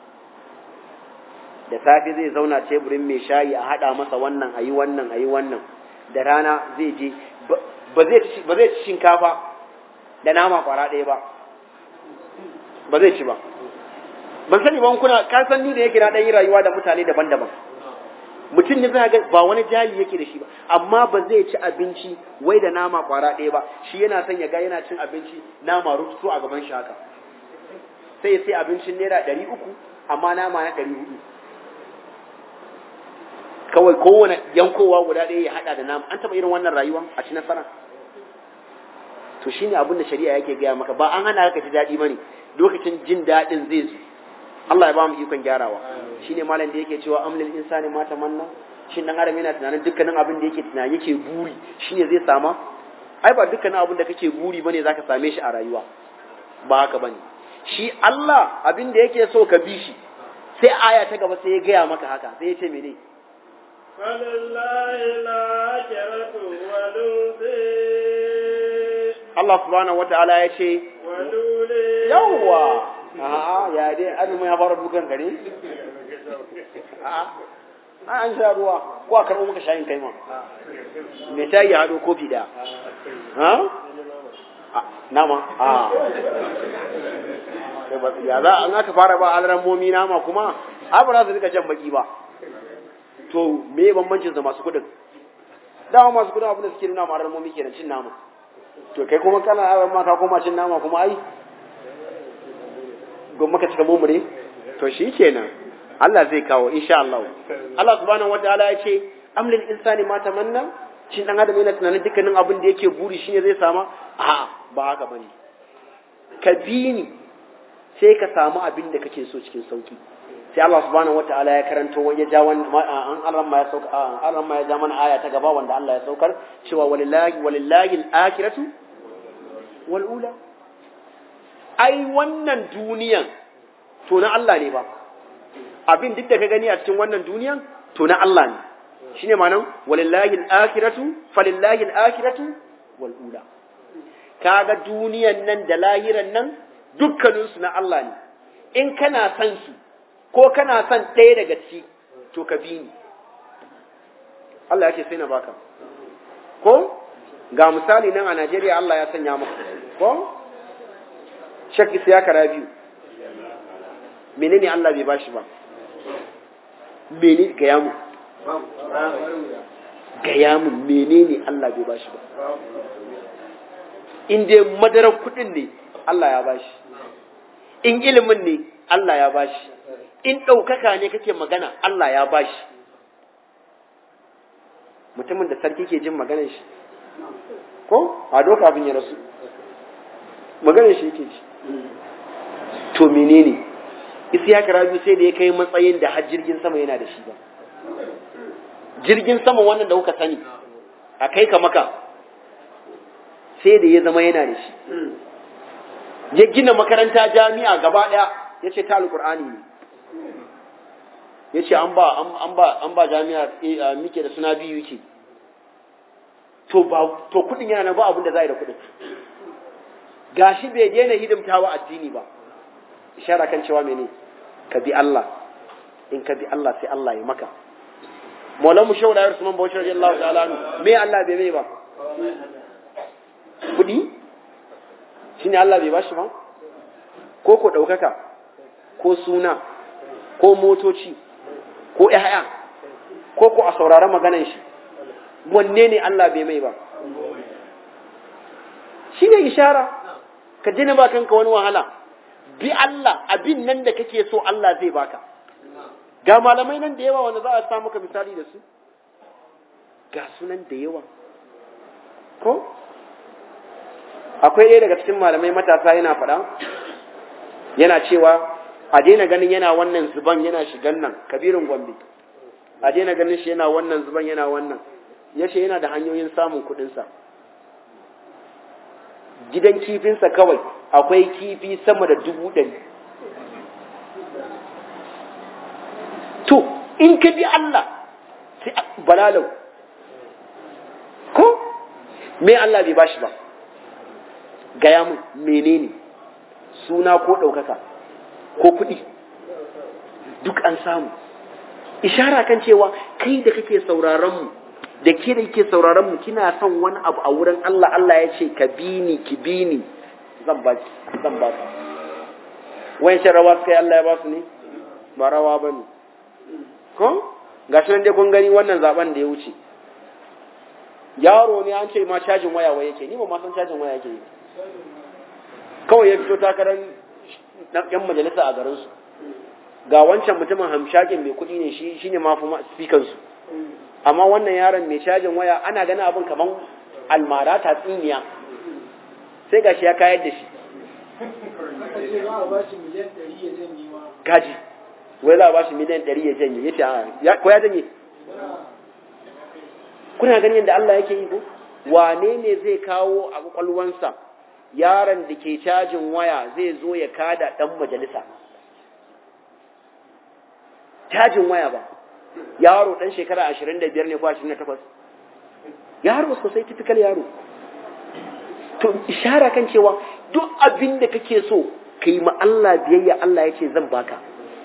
da safe zai zauna teburin mai shayi a haɗa masa wannan a yi wannan a yi wannan da rana zai je ba zai ci shinkafa da nama kwara ɗaya ba ba zai ci ba ban sani ba kuna ka san ni da yake na ɗan yi rayuwa da mutane daban-daban mutum ne zai ga ba wani jali yake da shi ba amma ba zai ci abinci wai da nama kwara ɗaya ba shi yana son ya ga yana cin abinci nama rututu a gaban shi haka sai ya sai abincin naira ɗari uku amma nama na ɗari hudu kawai kowane yankowa guda ɗaya ya haɗa da nama an taɓa irin wannan rayuwa a ci nasara to shine abin da shari'a yake gaya maka ba an hana ka ji daɗi bane lokacin jin daɗin zai zo Allah ya ba mu ikon gyarawa shine malam da yake cewa amlil insani ma tamanna shin dan adam yana tunanin dukkanin abin da yake tunani yake buri shine zai sama ai ba dukkanin abin da kake buri bane zaka same shi a rayuwa ba haka bane shi Allah abin da yake so ka bi shi sai aya ta gaba sai ya gaya maka haka sai ya ce mene فلله الآخرة والأولى Allah subhanahu wata'ala ya ce والأولى yawwa a'a ya dai azumin ya fara dukan kare a'a an sha ruwa ko a karɓo maka shayin kai ma me ta yi haɗo kofi ɗaya ha nama a ya za an aka fara ba alaran momi nama kuma a ba za su rika jan baki ba to me bambancin da masu kuɗin dama masu kuɗin abin da suke nuna ma alaran momi kenan cin nama to kai kuma kana aran ma ka koma cin nama kuma ai gwamma ka cika mumure to shi kenan Allah zai kawo insha Allah Allah subhanahu wataala ya ce amlil insani ma tamanna shin dan adam yana tunanin dukkanin abin da yake buri shine zai sama a ba haka bane ka bi ni sai ka samu abin da kake so cikin sauki sai Allah subhanahu wataala ya karanto ya ja wannan an Allah ma ya sauka an Allah ma ya ja mana aya ta gaba wanda Allah ya saukar cewa walillahi walillahi al-akhiratu wal ula ai wannan duniyan to na Allah ne ba abin duk da ka gani a cikin wannan duniyan to na Allah ne shine ma'anar walillahi al-akhiratu falillahi al-akhiratu wal ula kaga duniyan nan da lahiran nan dukkanin su na Allah ne in kana son su ko kana son ɗaya daga ciki to ka bi ni Allah yake sai na baka ko ga misali nan a Najeriya Allah ya sanya maka ko Shek Isiyaka Rabiu menene Allah bai bashi ba menene gaya mu gaya mu menene Allah bai bashi ba in dai madarar kudin ne Allah ya bashi in ilimin ne Allah ya bashi in ɗaukaka ne kake magana Allah ya bashi mutumin da sarki ke jin maganar shi ko a doka abin ya rasu maganar shi yake ji to menene isiyaka rabi sai da ya kai matsayin da har jirgin sama yana da shi ba jirgin sama wannan da kuka sani a kai ka maka sai da ya zama yana da shi ya gina makaranta jami'a gaba ɗaya ya ce ta alƙur'ani ne ya ce an ba an ba an ba jami'a muke da suna biyu yake to ba to kudin yana nan ba abin da za da kudin gashi bai daina hidimtawa addini ba ishara kan cewa mene ka bi Allah in ka bi Allah sai Allah ya maka Maulan mu shaura yarsu man bauchi radiyallahu ta'ala anhu me Allah bai mai ba kudi shine Allah bai bashi ba ko ko daukaka ko suna ko motoci ko ƴaƴa ko ko a saurara maganan shi wanne ne Allah bai mai ba shi ne ishara ka jina ba kanka wani wahala bi Allah abin nan da kake so Allah zai baka ga malamai nan da yawa wanda za a sa maka misali da su ga sunan da yawa ko akwai ɗaya daga cikin malamai matasa yana faɗa yana cewa a daina ganin yana wannan zuban yana shigan nan kabirin gombe a daina ganin shi yana wannan zuban yana wannan ya ce yana da hanyoyin samun kuɗinsa gidan kifinsa kawai akwai kifi sama da dubu ɗari to in ka bi Allah sai balalau ko me Allah bai bashi ba gaya mun menene suna ko ɗaukaka ko kuɗi duk an samu ishara kan cewa kai da kake sauraron mu da ke da ke sauraron mu kina son wani abu a wurin Allah Allah ya ce ka bi ni ki bi ni zan ba ki zan ba ka wayan rawa suka yi Allah ya ba su ne ba rawa ba ne ko ga shi nan dai kun gani wannan zaben da ya wuce yaro ne an ce ma cajin waya wai yake ni ba ma san cajin waya yake yi kawai ya fito takarar yan majalisa a garin su ga wancan mutumin hamshakin mai kuɗi ne shi shine ma fi speaker su amma wannan yaron mai cajin waya ana ganin abin kaman almara tatsiniya sai gashi ya kayar da shi gaji wai za a ba shi miliyan ɗari ya janye ya ce ko ya janye kuna ganin yadda Allah yake yi ko wane ne zai kawo a kwakwalwansa yaron da ke cajin waya zai zo ya kada ɗan majalisa cajin waya ba yaro ɗan shekara ashirin da biyar ne ko ashirin da takwas yaro sosai typical yaro to ishara kan cewa duk abin da kake so ka yi ma Allah biyayya Allah ya ce zan baka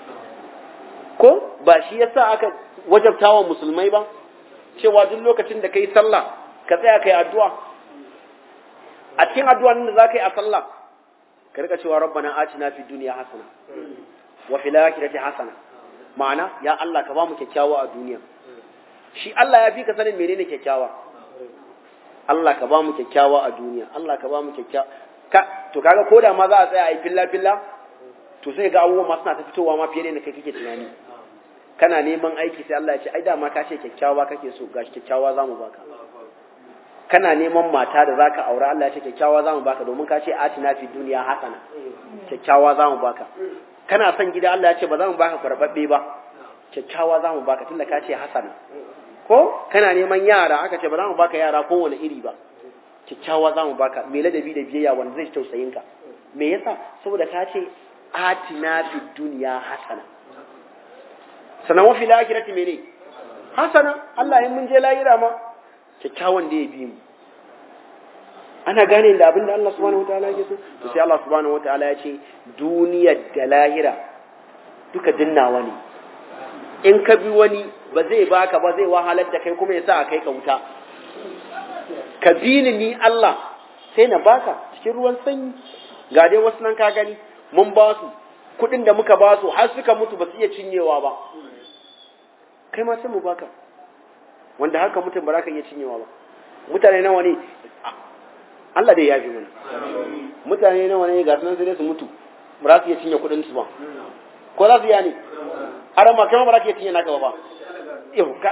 ko ba shi yasa aka wajabtawa musulmai ba cewa duk lokacin da kai sallah ka tsaya kai addu'a a cikin addu'a da za ka yi a sallah ka rika cewa rabbana atina fid dunya hasana wa fil akhirati hasana ma'ana ya Allah ka ba mu kyakkyawa a duniya shi Allah ya fi ka sanin menene kyakkyawa Allah ka ba mu kyakkyawa a duniya Allah ka ba mu kyakkyawa ka to kaga koda ma za a tsaya a yi filla filla to sai ga abubuwan ma suna ta fitowa ma fiye da yadda kai kake tunani kana neman aiki sai Allah ya ce ai dama ka ce kyakkyawa kake so gashi kyakkyawa zamu baka kana neman mata da zaka aura Allah ya ce kyakkyawa zamu baka domin ka ce atina fi duniya hasana kyakkyawa zamu baka kana son gida Allah ya ce ba za mu baka karbabbe ba kyakkyawa zamu baka tunda ka ce hasana ko kana neman yara aka ce ba za mu baka yara kowane iri ba kyakkyawa zamu baka me ladabi da biyayya wanda zai tausayin ka me yasa saboda ka ce atina fi duniya hasana sannan wafi lahirati mene hasana Allah in mun je lahira ma kyakkyawan da ya bi mu ana gane da abin da Allah subhanahu wataala yake so to sai Allah subhanahu wataala ya ce duniyar da lahira duka dinnawa ne in ka bi wani ba zai baka ba zai wahalar da kai kuma ya sa a kai ka wuta ka bi ni ni Allah sai na baka cikin ruwan sanyi ga dai wasu nan ka gani mun ba su kuɗin da muka ba su har suka mutu ba su iya cinyewa ba kai ma sai mu baka wanda haka mutum ba za ka iya cinyewa ba mutane nawa ne Allah dai ya fi mana mutane nawa ne ga sunan sai su mutu ba za su iya cinye kuɗin su ba ko za su iya ne har ma kai ma ba za ka iya cinye naka ba ba yau ka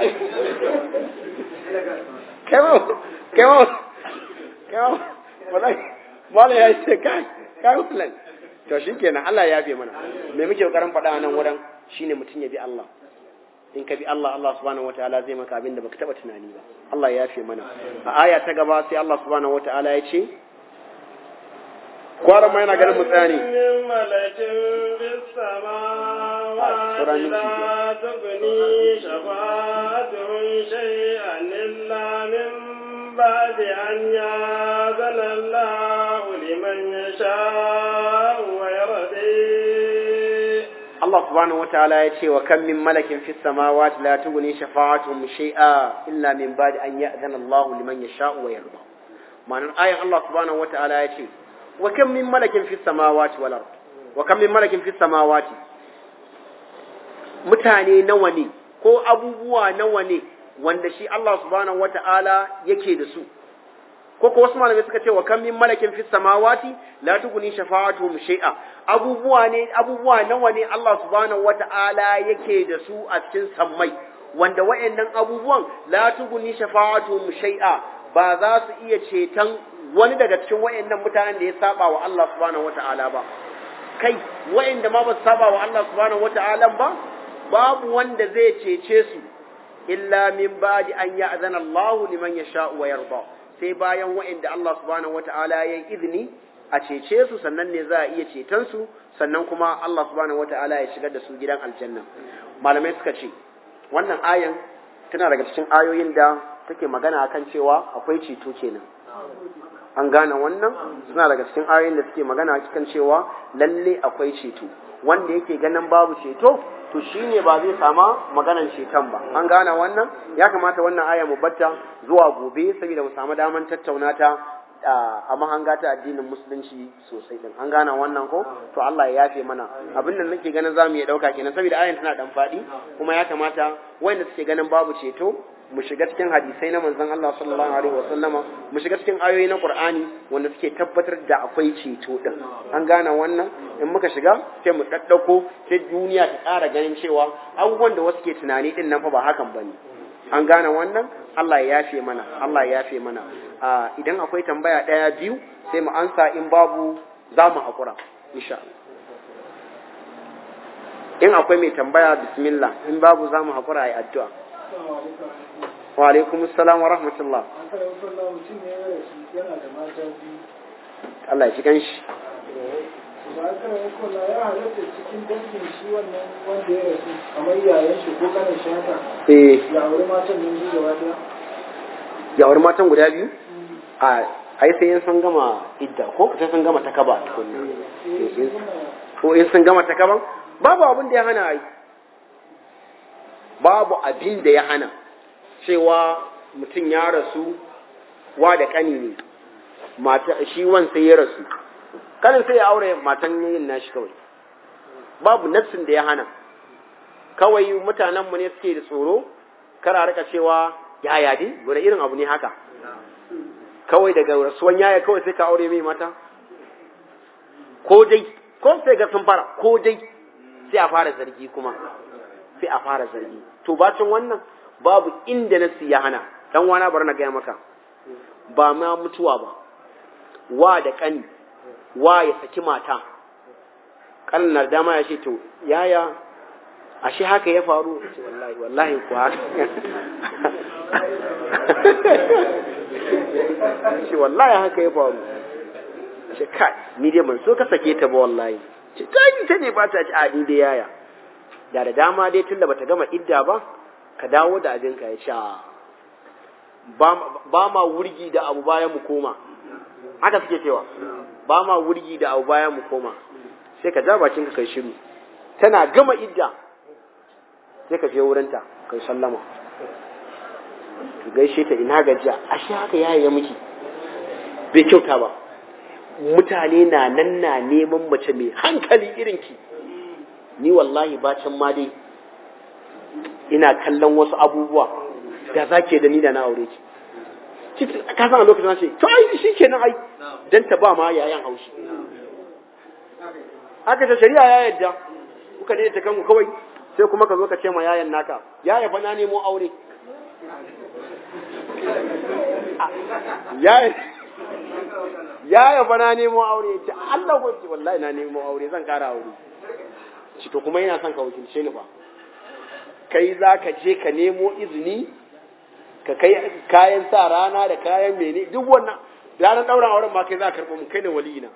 kai ma kai ma kai ma wallahi mala ya ce kai kai wallahi to shikenan Allah ya yafe mana me muke kokarin faɗa nan wurin shine mutum ya bi Allah in ka bi Allah Allah subhanahu wataala zai maka abin da baka taba tunani ba Allah ya yafe mana a aya ta gaba sai Allah subhanahu wataala ya ce kwaran ma yana ganin mu tsaya ne malakin bis samawati la tughni shafa'atuhum shay'an illa min ba'di an ya'zana Allahu liman yasha'u wa yardi Allah subhanahu wataala ya ce wa kam min malakin fis samawati la tughni shafa'atuhum shay'a illa min ba'di an ya'zana Allahu liman yasha'u wa yarda ma'anar ayan Allah subhanahu wataala ya ce wa kam min malakin fis samawati wal ard wa kam min malakin fis samawati mutane nawa ne ko abubuwa nawa ne wanda shi Allah subhanahu wataala yake da su ko ko wasu malamai suka ce wa kam min malakin fis samawati la tughni shafa'atuhum shay'a abubuwa ne abubuwa nawa ne Allah subhanahu wata'ala yake da su a cikin sammai wanda wayannan abubuwan la tughni shafa'atuhum shay'a ba za su iya ceton wani daga cikin wayannan mutanen da ya saba wa Allah subhanahu wata'ala ba kai wayanda ma ba su saba wa Allah subhanahu wata'ala ba babu wanda zai cece su illa min ba'di an ya'zana Allahu liman yasha'u wa yarda sai bayan wa'inda Allah subhanahu wata'ala ya yi izini a cece su sannan ne za a iya ceton su sannan kuma Allah subhanahu wata'ala ya shigar da su gidan aljanna malamai suka ce wannan ayan tana daga cikin ayoyin da take magana akan cewa akwai ceto kenan an gane wannan suna daga cikin ayoyin da suke magana kan cewa lalle akwai ceto wanda yake ganin babu ceto to shine ba zai sama maganan ceton ba an gane wannan ya kamata wannan aya mu batta zuwa gobe saboda mu samu daman tattauna ta a mahanga ta addinin musulunci sosai din an gane wannan ko to Allah ya yafe mana abin nan nake ganin zamu iya dauka kenan saboda ayan tana dan fadi kuma ya kamata wanda suke ganin babu ceto mu shiga cikin hadisai na manzon Allah sallallahu alaihi wasallama mu shiga cikin ayoyi na Qur'ani wanda suke tabbatar da akwai ceto din an gane wannan in muka shiga sai mu daddauko sai duniya ta ƙara ganin cewa abubuwan da wasu ke tunani din nan fa ba hakan bane an gane wannan Allah ya yafe mana Allah ya yafe mana idan akwai tambaya daya biyu sai mu ansa in babu za mu haƙura insha Allah in akwai mai tambaya bismillah in babu za mu haƙura a yi addu'a wa alaikum assalam wa rahmatullah Allah ya ci ganshi ba ka kula ya halatta cikin dangin shi wannan wanda ya rasu kamar yayan shi ko kanin shi haka eh ya aure matan nan biyu gaba daya ya aure matan guda biyu a ai sai in sun gama idda ko sai sun gama takaba tukunna ko in sun gama takaban babu abin da ya hana ai babu abin da ya hana cewa mutum ya rasu wa da kani ne mata shi wan sai ya rasu kanin sai ya aure matan yin nashi kawai babu nafsin da ya hana kawai mutanenmu ne suke da tsoro kara rika cewa yaya dai wani irin abu ne haka kawai daga rasuwan yaya kawai sai ka aure mai mata ko dai ko sai ga sun fara ko dai sai a fara zargi kuma sai a fara zargi to bacin wannan babu inda nasi ya hana dan wana bar na gaya maka ba ma mutuwa ba wa da kani wa ya saki mata kanin dama ya ce to yaya ashe haka ya faru ce wallahi wallahi ku haka ce wallahi haka ya faru ce kai ni dai ban so ka sake ta ba wallahi ce ta ni ta ne ba ta ci a ni dai yaya da da dama dai tunda bata gama idda ba ka dawo da abin ka ya sha ba ma wurgi da abu bayan mu koma haka suke cewa ba ma wurgi da abu bayan mu koma sai ka ja bakin ka kai shiru tana gama idda sai ka je wurinta kai sallama ka gaishe ta ina gajiya ashe haka yayi ya miki bai kyauta ba mutane na nan na neman mace mai hankali irin ki ni wallahi bacin ma dai ina kallon wasu abubuwa da zake da ni da na aure ki ka san a lokacin ce to ai shi kenan ai dan ta ba ma yayan haushi aka ce shari'a ya yadda kuka ne ta kanku kawai sai kuma ka zo ka ce ma yayan naka yaya fa na nemo aure yaya yaya fa na nemo aure ce Allah ko ce wallahi na nemo aure zan kara aure ci to kuma yana son ka wakilce ni fa kai za ka je ka nemo izini ka kai kayan sa rana da kayan mene duk wannan ranar ɗaurin auren ma kai za ka karɓo mu kai ne waliyina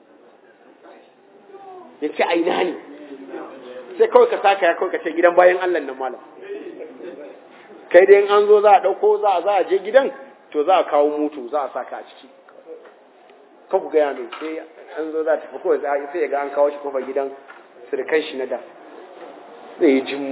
ya ce aina ne sai kawai ka saka ya kawai ka ce gidan bayan Allah nan malam kai dai an zo za a ɗauko za a za a je gidan to za a kawo mutu za a saka a ciki kan ku gaya mai sai an zo za a tafi kawai sai ya ga an kawo shi kofar gidan sirkan shi na da zai yi jim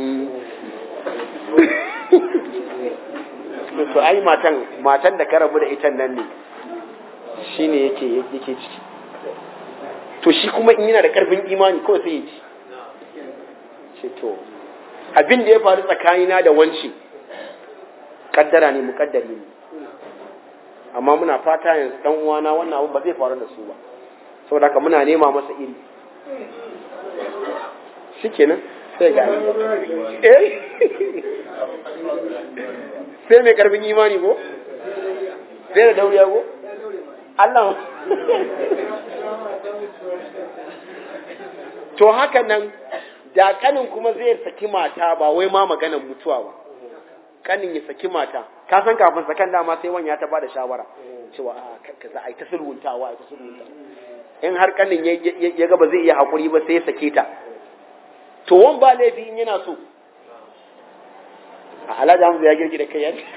to ai matan matan da ka rabu da ita nan ne shine yake yake ciki to shi kuma in yana da karfin imani kawai sai ya ci ce to abin da ya faru tsakanina da wanci kaddara ne mukaddari ne amma muna fata yanzu dan uwana wannan abu ba zai faru da su ba saboda haka muna nema masa iri shikenan sai ga eh sai mai karfin imani ko sai da dauriya ko Allah to haka nan da kanin kuma zai saki mata ba wai ma maganar mutuwa ba kanin ya saki mata ka san kafin sakan dama sai wanya ta bada shawara cewa a za a yi ta sulhuntawa a yi ta sulhunta in har kanin ya ga ba zai iya haƙuri ba sai ya sake ta to wan ba laifi in yana so a alhaji hamza ya girgi da kai yanzu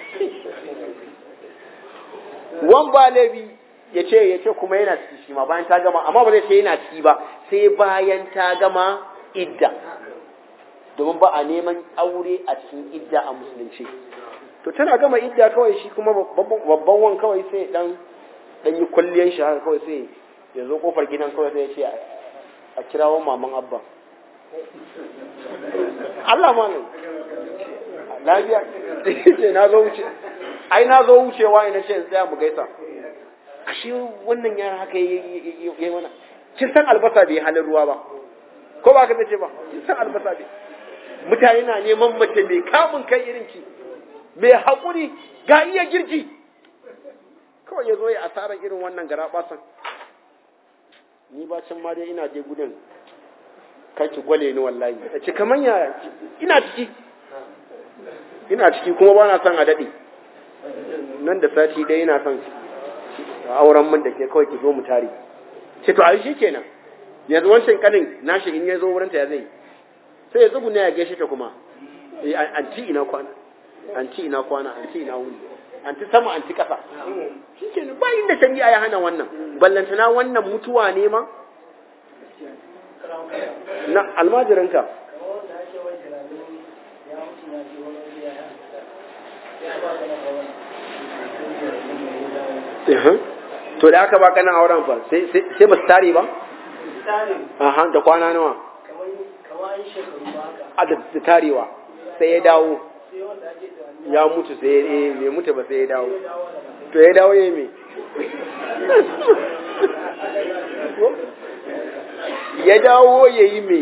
wan ba laifi ya ce ya ce kuma yana ciki shi ma bayan ta gama amma ba zai ce yana ciki ba sai bayan ta gama idda domin ba a neman aure a cikin idda a musulunci to tana gama idda kawai shi kuma babban wan kawai sai dan dan yi kulliyan shi haka kawai sai ya zo kofar gidan kawai sai ya ce a kirawo maman abba Allah ma ne lafiya ce na zo wuce ai na zo wucewa ina ce tsaya mu gaisa ashe wannan yara haka yayi mana kin san albasa bai halin ruwa ba ko ba ka ce ba kin san albasa bai mutane na neman mace mai kamun kai irin ki mai haƙuri ga iya girki kawai ya zo ya asarar irin wannan gara basan ni ba can ma dai ina je gudun kaki gwale ni wallahi ta ce kaman ya ina ciki ina ciki kuma ba na son a daɗe nan da sati ɗaya ina son auren min da ke kawai ki zo mu tare ce to a shi kenan yanzu wancan kanin nashi in ya zo wurinta ya zai sai ya tsuguna ya gaishe ta kuma anti ina kwana anti ina kwana anti ina wuni anti sama anti kasa shikenan ba inda shari'a ya hana wannan ballantana wannan mutuwa ne ma na almajiranka to da aka baka nan auren fa sai ba su tare ba? Aha, da kwana nawa? a da tarewa sai ya dawo ya mutu sai ya eh bai mutu ba sai ya dawo to ya dawo yayi me ya dawo yayi me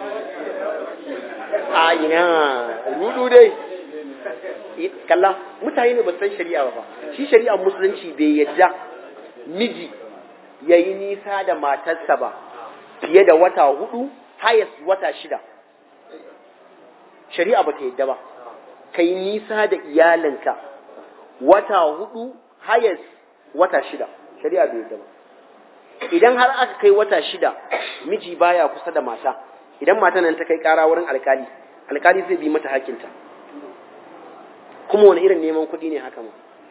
a ina rudu dai kalla mutane ne ba san shari'a ba shi shari'ar musulunci bai yadda miji yayi nisa da matarsa ba fiye da wata hudu hayas wata shida shari'a ba ta yadda ba ka yi nisa da iyalinka wata hudu hayas wata shida shari'a bai yadda ba idan har aka kai wata shida miji baya kusa da mata idan mata nan ta kai kara wurin alkali alkali zai bi mata hakinta kuma wani irin neman kuɗi ne haka ma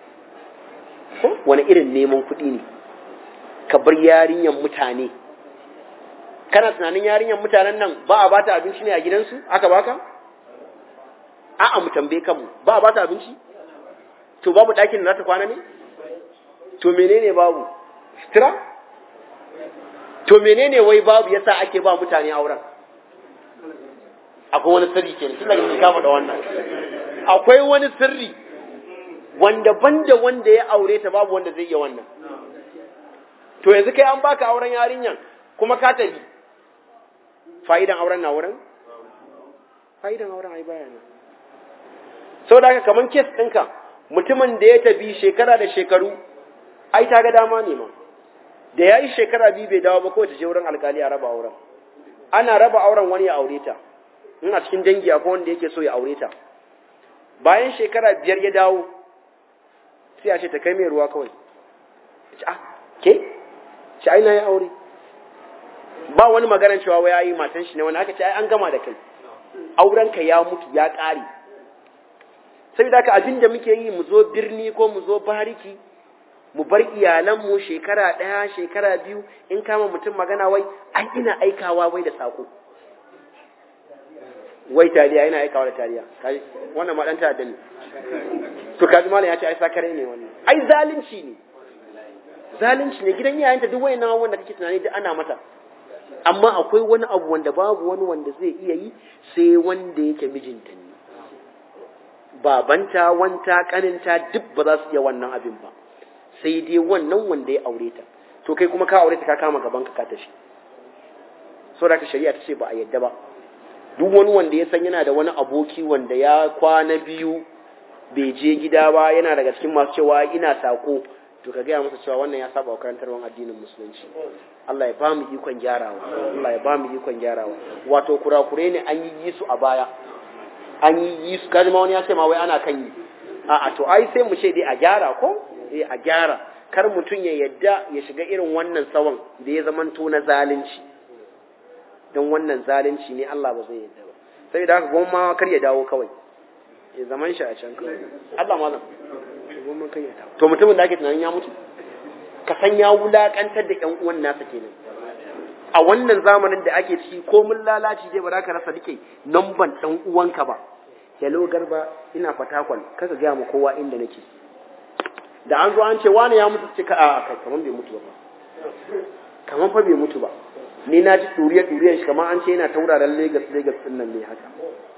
wani irin neman kuɗi ne ka bar yarinyan mutane kana tunanin yarinyar mutanen nan ba a bata abinci ne a gidansu aka baka a'a mu tambaye kanmu ba a bata abinci to babu ɗakin da za ta kwana ne to menene babu sutura to menene wai babu yasa ake ba mutane auren akwai wani sirri kenan tun daga ka faɗa wannan akwai wani sirri wanda banda wanda ya aure ta babu wanda zai iya wannan to yanzu kai an baka auren yarinyan kuma ka tafi fa'idan auren na wurin fa'idan auren ai baya nan sau da haka kaman kes ɗinka mutumin da ya tafi shekara da shekaru ai ta ga dama ne ma da ya yi shekara biyu bai dawo ba ko ta je wurin alkali a raba auren ana raba auren wani ya aure ta in a cikin dangi akwai wanda yake so ya aure ta bayan shekara biyar ya dawo sai a ce ta kai mai ruwa kawai ce ah ke ce ai na yi aure ba wani maganar cewa wai yayi matan shi ne wani aka ce ai an gama da kai auren ka ya mutu ya ƙare saboda haka abin da muke yi mu zo birni ko mu zo bariki mu bar iyalanmu shekara ɗaya shekara biyu in kama mutum magana wai an ina aikawa wai da saƙo wai taliya ina aikawa da taliya wannan ma ɗan ta'adda ne to kaji malam ya ce ai sakare ne wannan ai zalunci ne zalunci ne gidan yayanta duk wayannan abubuwan da kake tunani duk ana mata amma akwai wani abu wanda babu wani wanda zai iya yi sai wanda yake mijinta ne babanta wanta kaninta duk ba za su iya wannan abin ba sai dai wannan wanda ya aure ta to kai kuma ka aure ta ka kama gaban ka ka tafi so da ka shari'a ta ce ba a yadda ba duk wani wanda ya san yana da wani aboki wanda ya kwana biyu bai je gida ba yana daga cikin masu cewa ina sako to ka gaya masa cewa wannan ya saba wa karantarwar addinin musulunci Allah ya ba mu ikon gyarawa Allah ya ba mu ikon gyarawa wato kurakure ne an yi su a baya an yi su kaji ma wani ya ce ma wai ana kan yi a'a to ai sai mu ce dai a gyara ko eh a gyara kar mutum ya yadda ya shiga irin wannan sawan da ya zamanto na zalunci don wannan zalunci ne Allah ba zai yadda ba sai da haka goma kar ya dawo kawai ya zaman shi a can kawai Allah malam goma kar ya dawo to mutumin da ake tunanin ya mutu ka san ya wulakantar da ƴan uwan nasa kenan a wannan zamanin da ake ciki ko mun lalaci dai ba za ka rasa dike namban ɗan uwanka ba hello garba ina fatakwal kaka gaya ma kowa inda nake da an zo an ce wani ya mutu cika a kai kaman bai mutu ba kaman fa bai mutu ba ni na ji ɗuriya ɗuriyan shi kaman an ce yana tauraren Legas Legas ɗin nan ne haka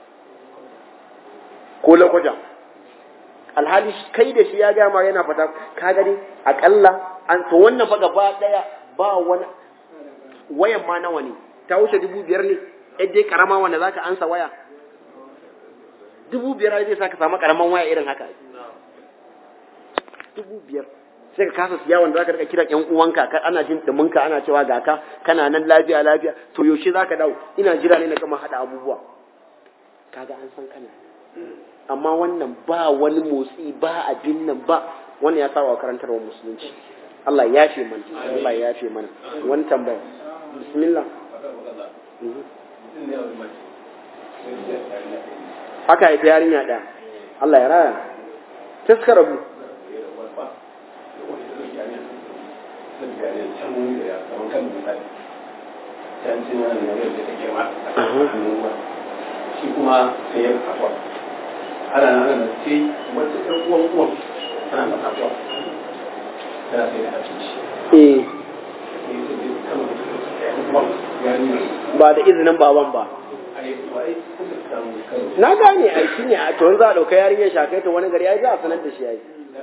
ko lakwaja alhali kai da shi ya gaya ma yana fata ka gani akalla an to wannan fa gaba daya ba wani wayan ma nawa ne ta wuce dubu biyar ne yadda dai karama wanda zaka ansa waya dubu biyar zai sa ka samu karaman waya irin haka dubu biyar sai ka kasa siya wanda zaka rika kira ƴan uwanka ka ana jin duminka ana cewa ga ka kana nan lafiya lafiya to yaushe zaka dawo ina jira ne na gama hada abubuwa kaga an san kana amma wannan ba wani motsi ba abin nan ba wannan ya saba karantarwar musulunci Allah ya yafe mana Allah ya yafe mana wani tambaya bismillah haka haifi yarinya ɗaya Allah ya raya taskara bu shi kuma sai ya kafa ana nan ana sai wata ɗan uwan uwan tana da kafa tana sai da abinci eh ba da izinin baban ba na gane ai shi ne a to za a ɗauka yarinyar shakai ta wani gari ya za a sanar da shi ya yi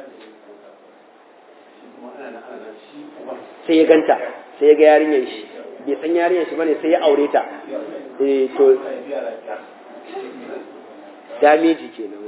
sai ya ganta sai ya ga yarinyar shi bai san yarinyar shi bane sai ya aure ta eh to dameji kenan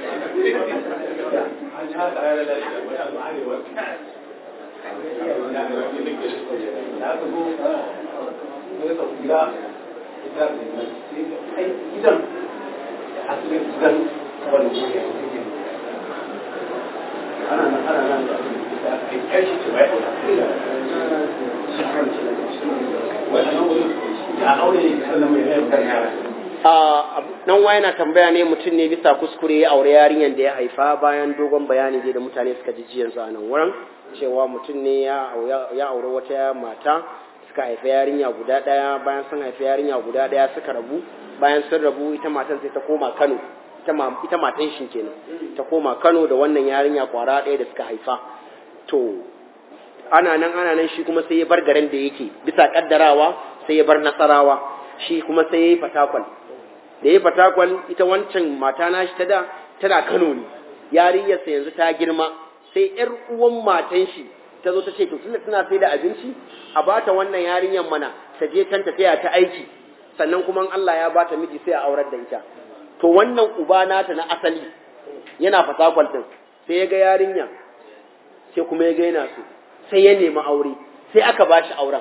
nan wa yana tambaya ne mutum ne bisa kuskure ya aure yarinyar da ya haifa bayan dogon bayani da mutane suka ji jiyansu a nan wurin cewa mutum ne ya aure wata mata suka haifa yarinya guda ɗaya bayan sun haifa yarinya guda ɗaya suka rabu bayan sun rabu ita matan sai ta koma Kano ita matan shi kenan ta koma Kano da wannan yarinya kwara ɗaya da suka haifa to ana nan ana nan shi kuma sai ya bar garin da yake bisa kaddarawa sai ya bar nasarawa shi kuma sai ya yi fatakwal da ya fatakwal ita wancan mata na shi ta da tana Kano ne yarinyarsa yanzu ta girma sai ƴar uwan matan shi ta zo ta ce to tunda tana sai da abinci a bata wannan yarinyar mana ta je can tafiya ta aiki sannan kuma Allah ya bata miji sai a aurar da ita to wannan uba nata na asali yana fasakwal din sai ya ga yarinya sai kuma ya ga yana so sai ya nemi aure sai aka ba shi auren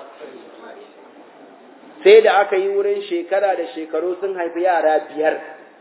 sai da aka yi wurin shekara da shekaru sun haifi yara biyar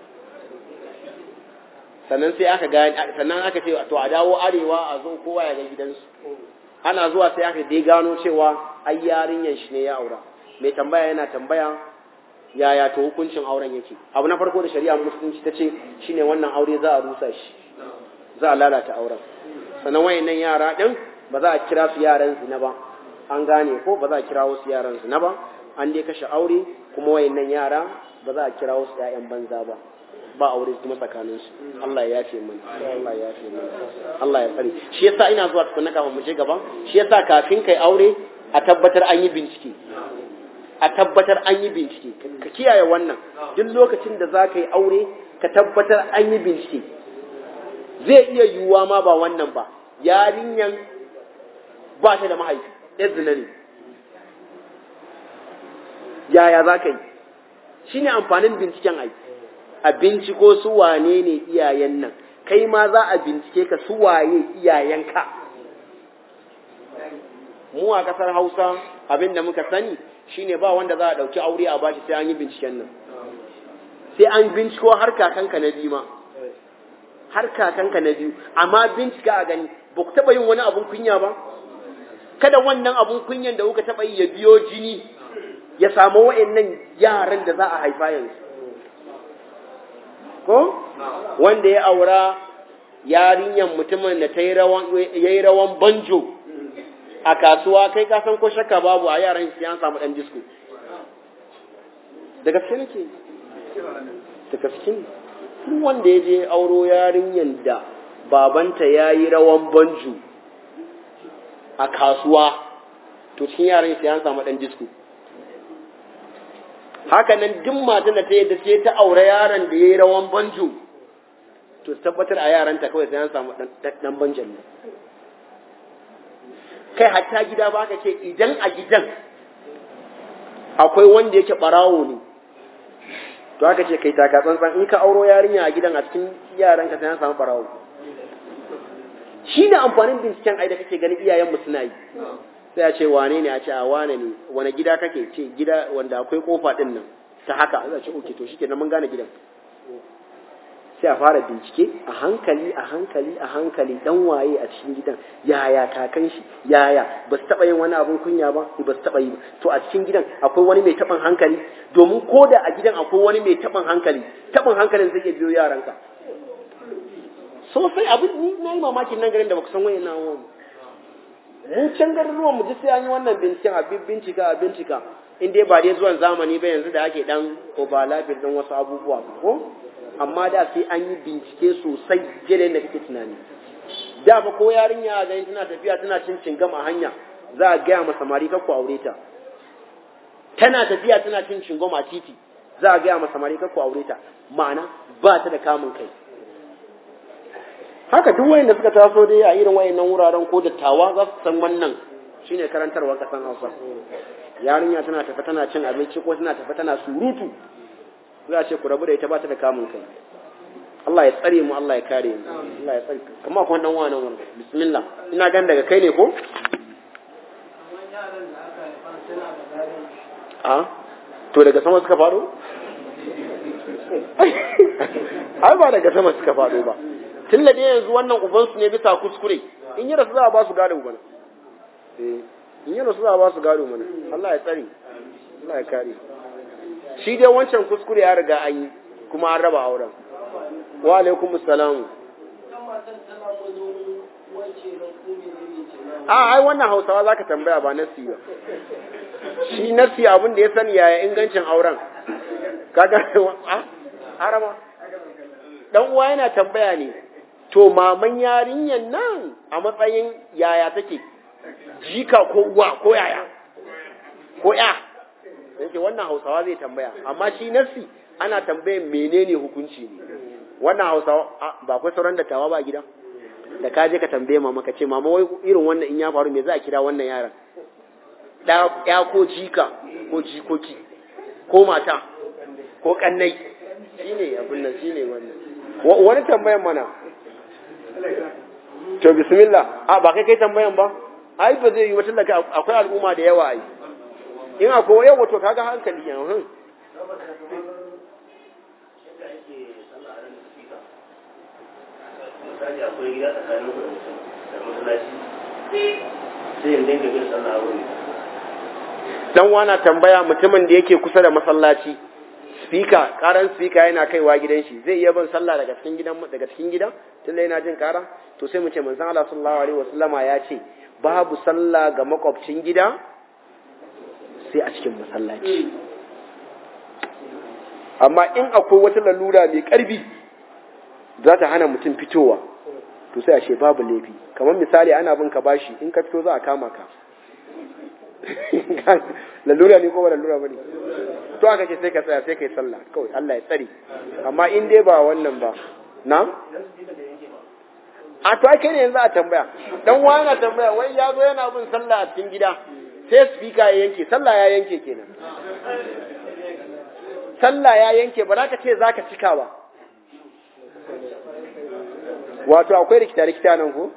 sannan sai aka gani sannan aka ce to a dawo arewa a zo kowa ya ga gidansu ana zuwa sai aka dai gano cewa ai yarinyan shi ne ya aura mai tambaya yana tambaya yaya to hukuncin auren yake abu na farko da shari'a musulunci ta ce shine wannan aure za a rusa shi za a lalata auren sannan wayannan yara din ba za a kira su yaran zina ba an gane ko ba za a kira wasu yaran zina ba an dai kashe aure kuma wayannan yara ba za a kira wasu ƴaƴan banza ba ba aure kuma tsakanin su Allah ya yafe mana Allah ya yafe mana Allah ya tsare shi yasa ina zuwa tukunna kafin mu je gaba shi yasa kafin kai aure a tabbatar an yi bincike a tabbatar an yi bincike ka kiyaye wannan duk lokacin da za ka yi aure ka tabbatar an yi bincike zai iya yiwuwa ma ba wannan ba yarinyan ba ta da mahaifi ya zina ne yaya za ka yi shi ne amfanin binciken ai a binciko su wane ne iyayen nan kai ma za a bincike ka su waye iyayenka mu a kasar hausa abin da muka sani shine ba wanda za a ɗauki aure a bashi sai an yi binciken nan sai an binciko har kakanka na biyu ma har kakanka na biyu amma bincika a gani ba ku taɓa yin wani abun kunya ba kada wannan abun kunyan da kuka taɓa yi ya biyo jini ya samu wa'annan yaran da za a haifa yanzu ko wanda ya aura yarinyan mutumin da ta yi rawan banjo a kasuwa kai ka san ko shakka babu a yaran shi an samu dan disko da gaske nake da gaske ne duk wanda ya je auro yarinyan da babanta ya yi rawan banjo a kasuwa to cikin yaran shi an samu dan disko haka nan duk matan da ta yadda ce ta aure yaron da ya yi rawan banjo to tabbatar a yaranta kawai sai an samu dan banjan ne kai hatta gida ba ka ce idan a gidan akwai wanda yake barawo ne to aka ce kai taka tsantsan in ka auro yarinya a gidan a cikin yaran ka sai an samu barawo shi ne amfanin binciken ai da kake ganin iyayen mu suna yi sai a ce wane ne a ce a wane ne wane gida kake ce gida wanda akwai kofa din nan ta haka za a ce oke to shikenan mun gane gidan sai a fara bincike a hankali a hankali a hankali dan waye a cikin gidan yaya kakan shi yaya ba su taba yin wani abun kunya ba ba su taba yi to a cikin gidan akwai wani mai taban hankali domin ko da a gidan akwai wani mai taban hankali taban hankalin zai iya biyo yaranka sosai abin ni na yi mamakin nan garin da baka san wayan nan wani mun can garuruwan mu ji sai an yi wannan binciken a bincika a bincika in dai ba dai zuwan zamani ba yanzu da ake dan overlapping din wasu abubuwa ko amma da sai an yi bincike sosai jere da kake tunani da ba ko yarinya ga tana tafiya tana cin cingam a hanya za a gaya masa samari kar ku aure ta tana tafiya tana cin cingam a titi za a gaya masa samari kar ku aure ta ma'ana ba ta da kamun kai haka duk wayanda suka taso dai a irin wayannan wuraren ko dattawa za su san wannan shine karantarwar kasan Hausa yarinya tana tafi tana cin abinci ko tana tafi tana surutu za a ce ku rabu da ita ba ta da kamun kai Allah ya tsare mu Allah ya kare mu Allah ya tsare kamar kuma dan wani wanda bismillah ina gan daga kai ne ko a to daga sama suka faɗo ai ba daga sama suka faɗo ba tun da yanzu wannan ubansu ne bisa kuskure in yi rasu za a ba su gado mana in yi rasu za a ba su gado mana Allah ya tsare Allah ya kare shi dai wancan kuskure ya riga an yi kuma an raba auren wa alaikum salam a ai wannan hausawa zaka tambaya ba nasi ba shi nasi abin da ya sani yaya ingancin auren kaga a harama dan uwa yana tambaya ne to maman yarinyan nan a matsayin yaya take jika ko uwa ko yaya ko ya yake wannan hausawa zai tambaya amma shi nasi ana tambayan menene hukunci ne wannan hausawa ba akwai sauran dattawa ba gida da ka je ka tambaye mama ka ce mama wai irin wannan in ya faru me za a kira wannan yaran da ya ko jika ko jikoki ko mata ko kannai shine abin nan shine wannan wani tambayan mana to bismillah a ba kai kai tambayan ba ai ba zai yi wata daga akwai al'umma da yawa ai in akwai yawa to kaga hankali yanzu misali akwai gida tsakanin ku da masallaci sai in dinga bin sallah wuri dan wana tambaya mutumin da yake kusa da masallaci speaker karan speaker yana kaiwa gidan shi zai iya bin sallah daga cikin gidan daga cikin gida tunda yana jin kara to sai mu ce manzon Allah sallallahu alaihi wasallama ya ce babu sallah ga makwabcin gida sai a cikin masallaci amma in akwai wata lalura mai karfi za ta hana mutum fitowa to sai a ce babu laifi kamar misali ana bin ka bashi in ka fito za a kama ka lalura ne ko ba lalura bane to aka ce sai ka tsaya sai kai sallah kawai Allah ya tsare amma in dai ba wannan ba na a to ake ne yanzu a tambaya dan wani na tambaya wai ya zo yana bin sallah a cikin gida sai speaker ya yanke sallah ya yanke kenan sallah ya yanke ba za ka ce za ka cika ba wato akwai rikita rikita nan ko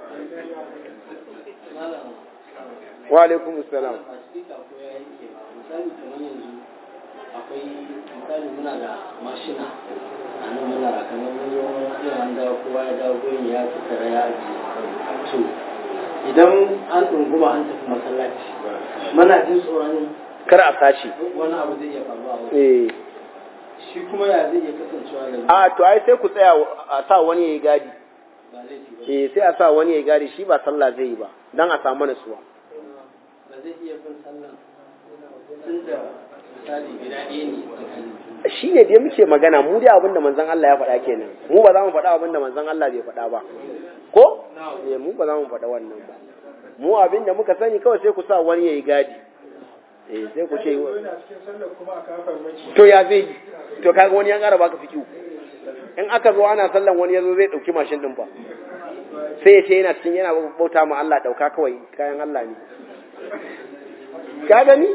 wa alaikum assalam misali kamar yanzu akwai misali muna da mashina a nan muna kamar mun zo iya an dawo kowa ya dawo gurin ya tattara ya ajiye to idan an ɗunguma an tafi masallaci muna jin tsoron kar a sashi wani abu zai iya faruwa a wurin. eh shi kuma ya zai iya kasancewa da a to ai sai ku tsaya a sa wani yayi gadi ba laifi ba eh sai a sa wani yayi gadi shi ba sallah zai yi ba dan a samu nasuwa ba zai iya bin sallan tun da misali gida ɗaya ne tsakanin shi ne dai muke magana mu dai abinda manzon Allah ya faɗa kenan mu ba za mu faɗa abinda manzon Allah bai faɗa ba ko eh mu ba za mu faɗa wannan ba mu abinda muka sani kawai sai ku sa wani yayi gadi eh sai ku ce yana cikin sallar kuma a kafar maki to ya zai yi to kaga wani ya ƙara baka fikiu in aka zo ana sallan wani yazo zai dauki mashin din fa sai ya ce yana cikin yana bauta ma Allah dauka kawai kayan Allah ne ka gani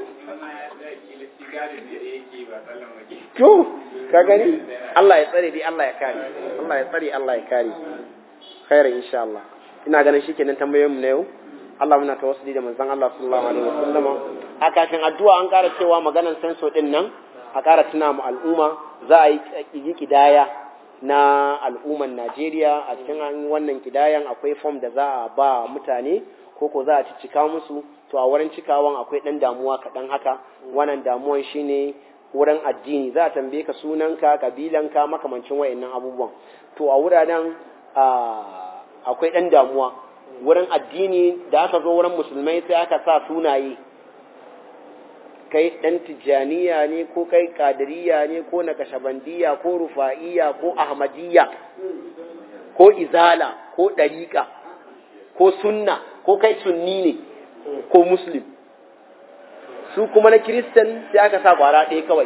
to ka gani Allah ya tsare dai Allah ya kare Allah ya tsare Allah ya kare khairan insha Allah ina ganin shikenan tambayoyin mu na yau Allah muna tawassuli da manzon Allah sallallahu alaihi wasallam a kafin addu'a an ƙara cewa maganar senso din nan a ƙara tuna mu al'umma za a yi kidaya na al'umman Najeriya a cikin wannan kidayan akwai form da za a ba mutane ko ko za a cika musu to a wurin cikawan akwai ɗan damuwa kaɗan haka wannan damuwan shine wurin addini za a tambaye ka sunanka kabilanka makamancin wayannan abubuwan to a wuraren akwai ɗan damuwa wurin addini da aka zo wurin musulmai sai aka sa sunaye kai ɗan tijjaniya ne ko kai kadiriya ne ko nakashabandiya ko rufa'iya ko ahmadiyya ko izala ko ɗariƙa ko sunna ko kai sunni ne ko muslim su kuma na kiristan sai aka sa kwara ɗaya kawai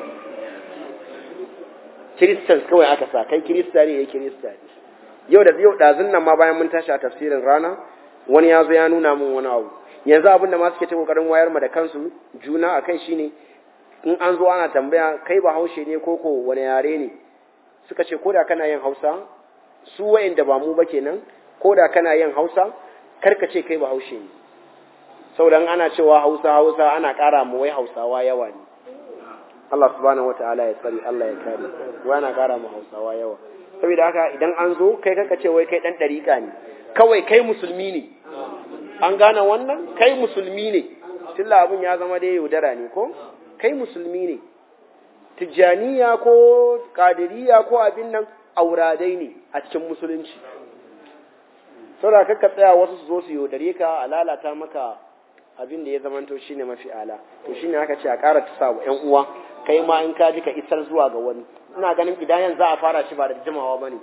kiristan kawai aka sa kai kirista ne ya kirista ne yau da yau ɗazun nan ma bayan mun tashi a tafsirin rana wani ya zo ya nuna min wani abu yanzu abin da ma suke ta kokarin wayar ma da kansu juna a kai shine in an zo ana tambaya kai ba haushe ne ko ko wani yare ne suka ce ko da kana yin hausa su wayanda ba mu ba kenan ko da kana yin hausa karka ce kai ba haushe ne saboda ana cewa hausa hausa ana ƙara mu wai hausawa yawa ne Allah subhanahu wataala ya tsari Allah ya kare wai ana ƙara mu hausawa yawa saboda haka idan an zo kai kaka ce wai kai dan dariƙa ne kawai kai musulmi ne an gane wannan kai musulmi ne tilla abin ya zama dai yaudara ne ko kai musulmi ne tijjaniya ko kadiriya ko abin nan auradai ne a cikin musulunci saboda kakka tsaya wasu su zo su yaudare ka a lalata maka abin da ya zamanto shine mafi ala to shine aka ce a ƙara tusa wa ƴan uwa kai ma in ka ji ka isar zuwa ga wani ina ganin kidayan za a fara shi ba da jimawa bane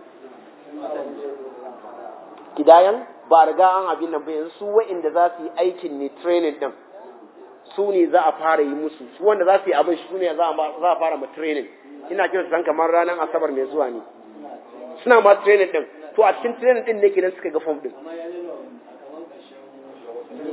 kidayan ba a riga an abin nan ba yanzu su wa'inda za su yi aikin ne training din su ne za a fara yi musu su wanda za su yi abin su ne za a fara ma training ina kiran san kamar ranar asabar mai zuwa ne suna ma training din to a cikin training din ne kenan suka ga form din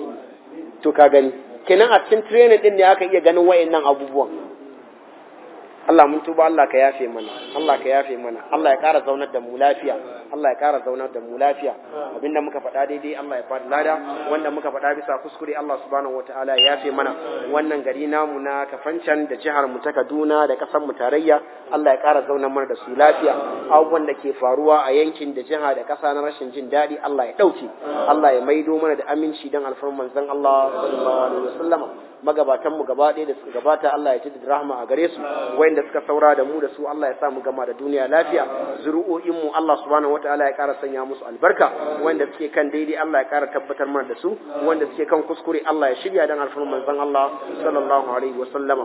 to ka gani kenan a cikin training din ne aka iya ganin wayannan abubuwan Allah mun tuba Allah ka yafe mana Allah ka yafe mana Allah ya ƙara zaunar da mu lafiya Allah ya ƙara zaunar da mu lafiya abinda muka faɗa daidai Allah ya faɗi lada wanda muka faɗa bisa kuskure Allah subhanahu wataala ya yafe mana wannan gari namu na Kafancan da jihar mu ta Kaduna da ƙasar mu tarayya Allah ya ƙara zaunar mana da su lafiya abubuwan da ke faruwa a yankin da jiha da ƙasa na rashin jin daɗi Allah ya ɗauke Allah ya maido mana da aminci don alfarman manzon Allah sallallahu alaihi wasallama magabatan mu gaba ɗaya da suka gabata Allah ya jaddada rahma a gare su wayanda suka saura da mu da su Allah ya sa mu gama da duniya lafiya zuru'o'in mu Allah subhanahu wataala ya ƙara sanya musu albarka wayanda suke kan daidai Allah ya ƙara tabbatar mana da su wanda suke kan kuskure Allah ya shirya dan alfarman manzon Allah sallallahu alaihi wasallama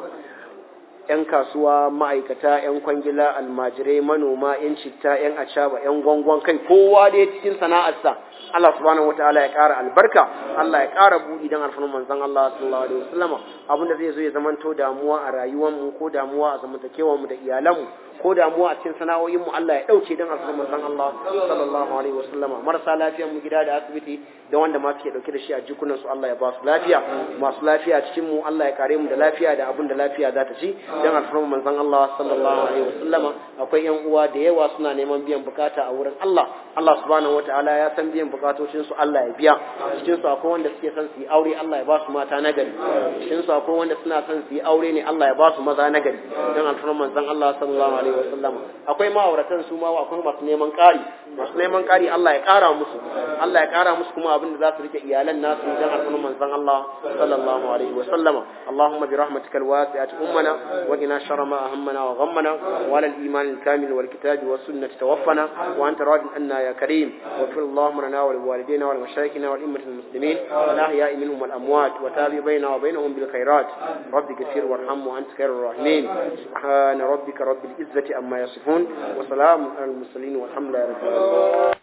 'yan kasuwa ma'aikata 'yan kwangila almajirai manoma 'yan citta 'yan acaba 'yan gwangwan kai kowa da cikin sana'arsa Allah subhanahu wataala ya ƙara albarka Allah ya ƙara buɗi don alfarman manzon Allah sallallahu alaihi wasallama abin da zai zo ya zamanto damuwa a rayuwar mu ko damuwa a zamantakewar mu da iyalan mu ko damuwa a cikin sana'o'in mu Allah ya dauke don alfarman manzon Allah sallallahu alaihi wasallama marasa lafiyar mu gida da asibiti da wanda ma suke dauke da shi a jikunan su Allah ya ba su lafiya masu lafiya cikin mu Allah ya kare mu da lafiya da abin da lafiya za ta ci don alfarman manzon Allah sallallahu alaihi wasallama akwai yan uwa da yawa suna neman biyan bukata a wurin Allah Allah subhanahu wataala ya san biyan bukatocin su Allah ya biya cikin su akwai wanda suke son su yi aure Allah ya ba su mata nagari cikin su akwai wanda suna son su yi aure ne Allah ya ba su maza nagari don alfarman manzon Allah sallallahu alaihi wasallama akwai ma'auratan su ma akwai masu neman ƙari masu neman ƙari Allah ya ƙara musu Allah ya ƙara musu kuma abin da za su rike iyalan nasu don alfarman manzon Allah sallallahu alaihi wasallama Allahumma bi rahmatika alwasi'ati ummana وقنا شر ما أهمنا وغمنا وعلى الإيمان الكامل والكتاب والسنة توفنا وأنت راض عنا يا كريم واغفر اللهم لنا ولوالدينا ولمشايخنا والأئمة المسلمين والأحياء منهم والأموات وتابع بيننا وبينهم بالخيرات رب كثير وارحم وأنت خير الراحمين سبحان ربك رب العزة أما يصفون وسلام على المرسلين والحمد لله رب العالمين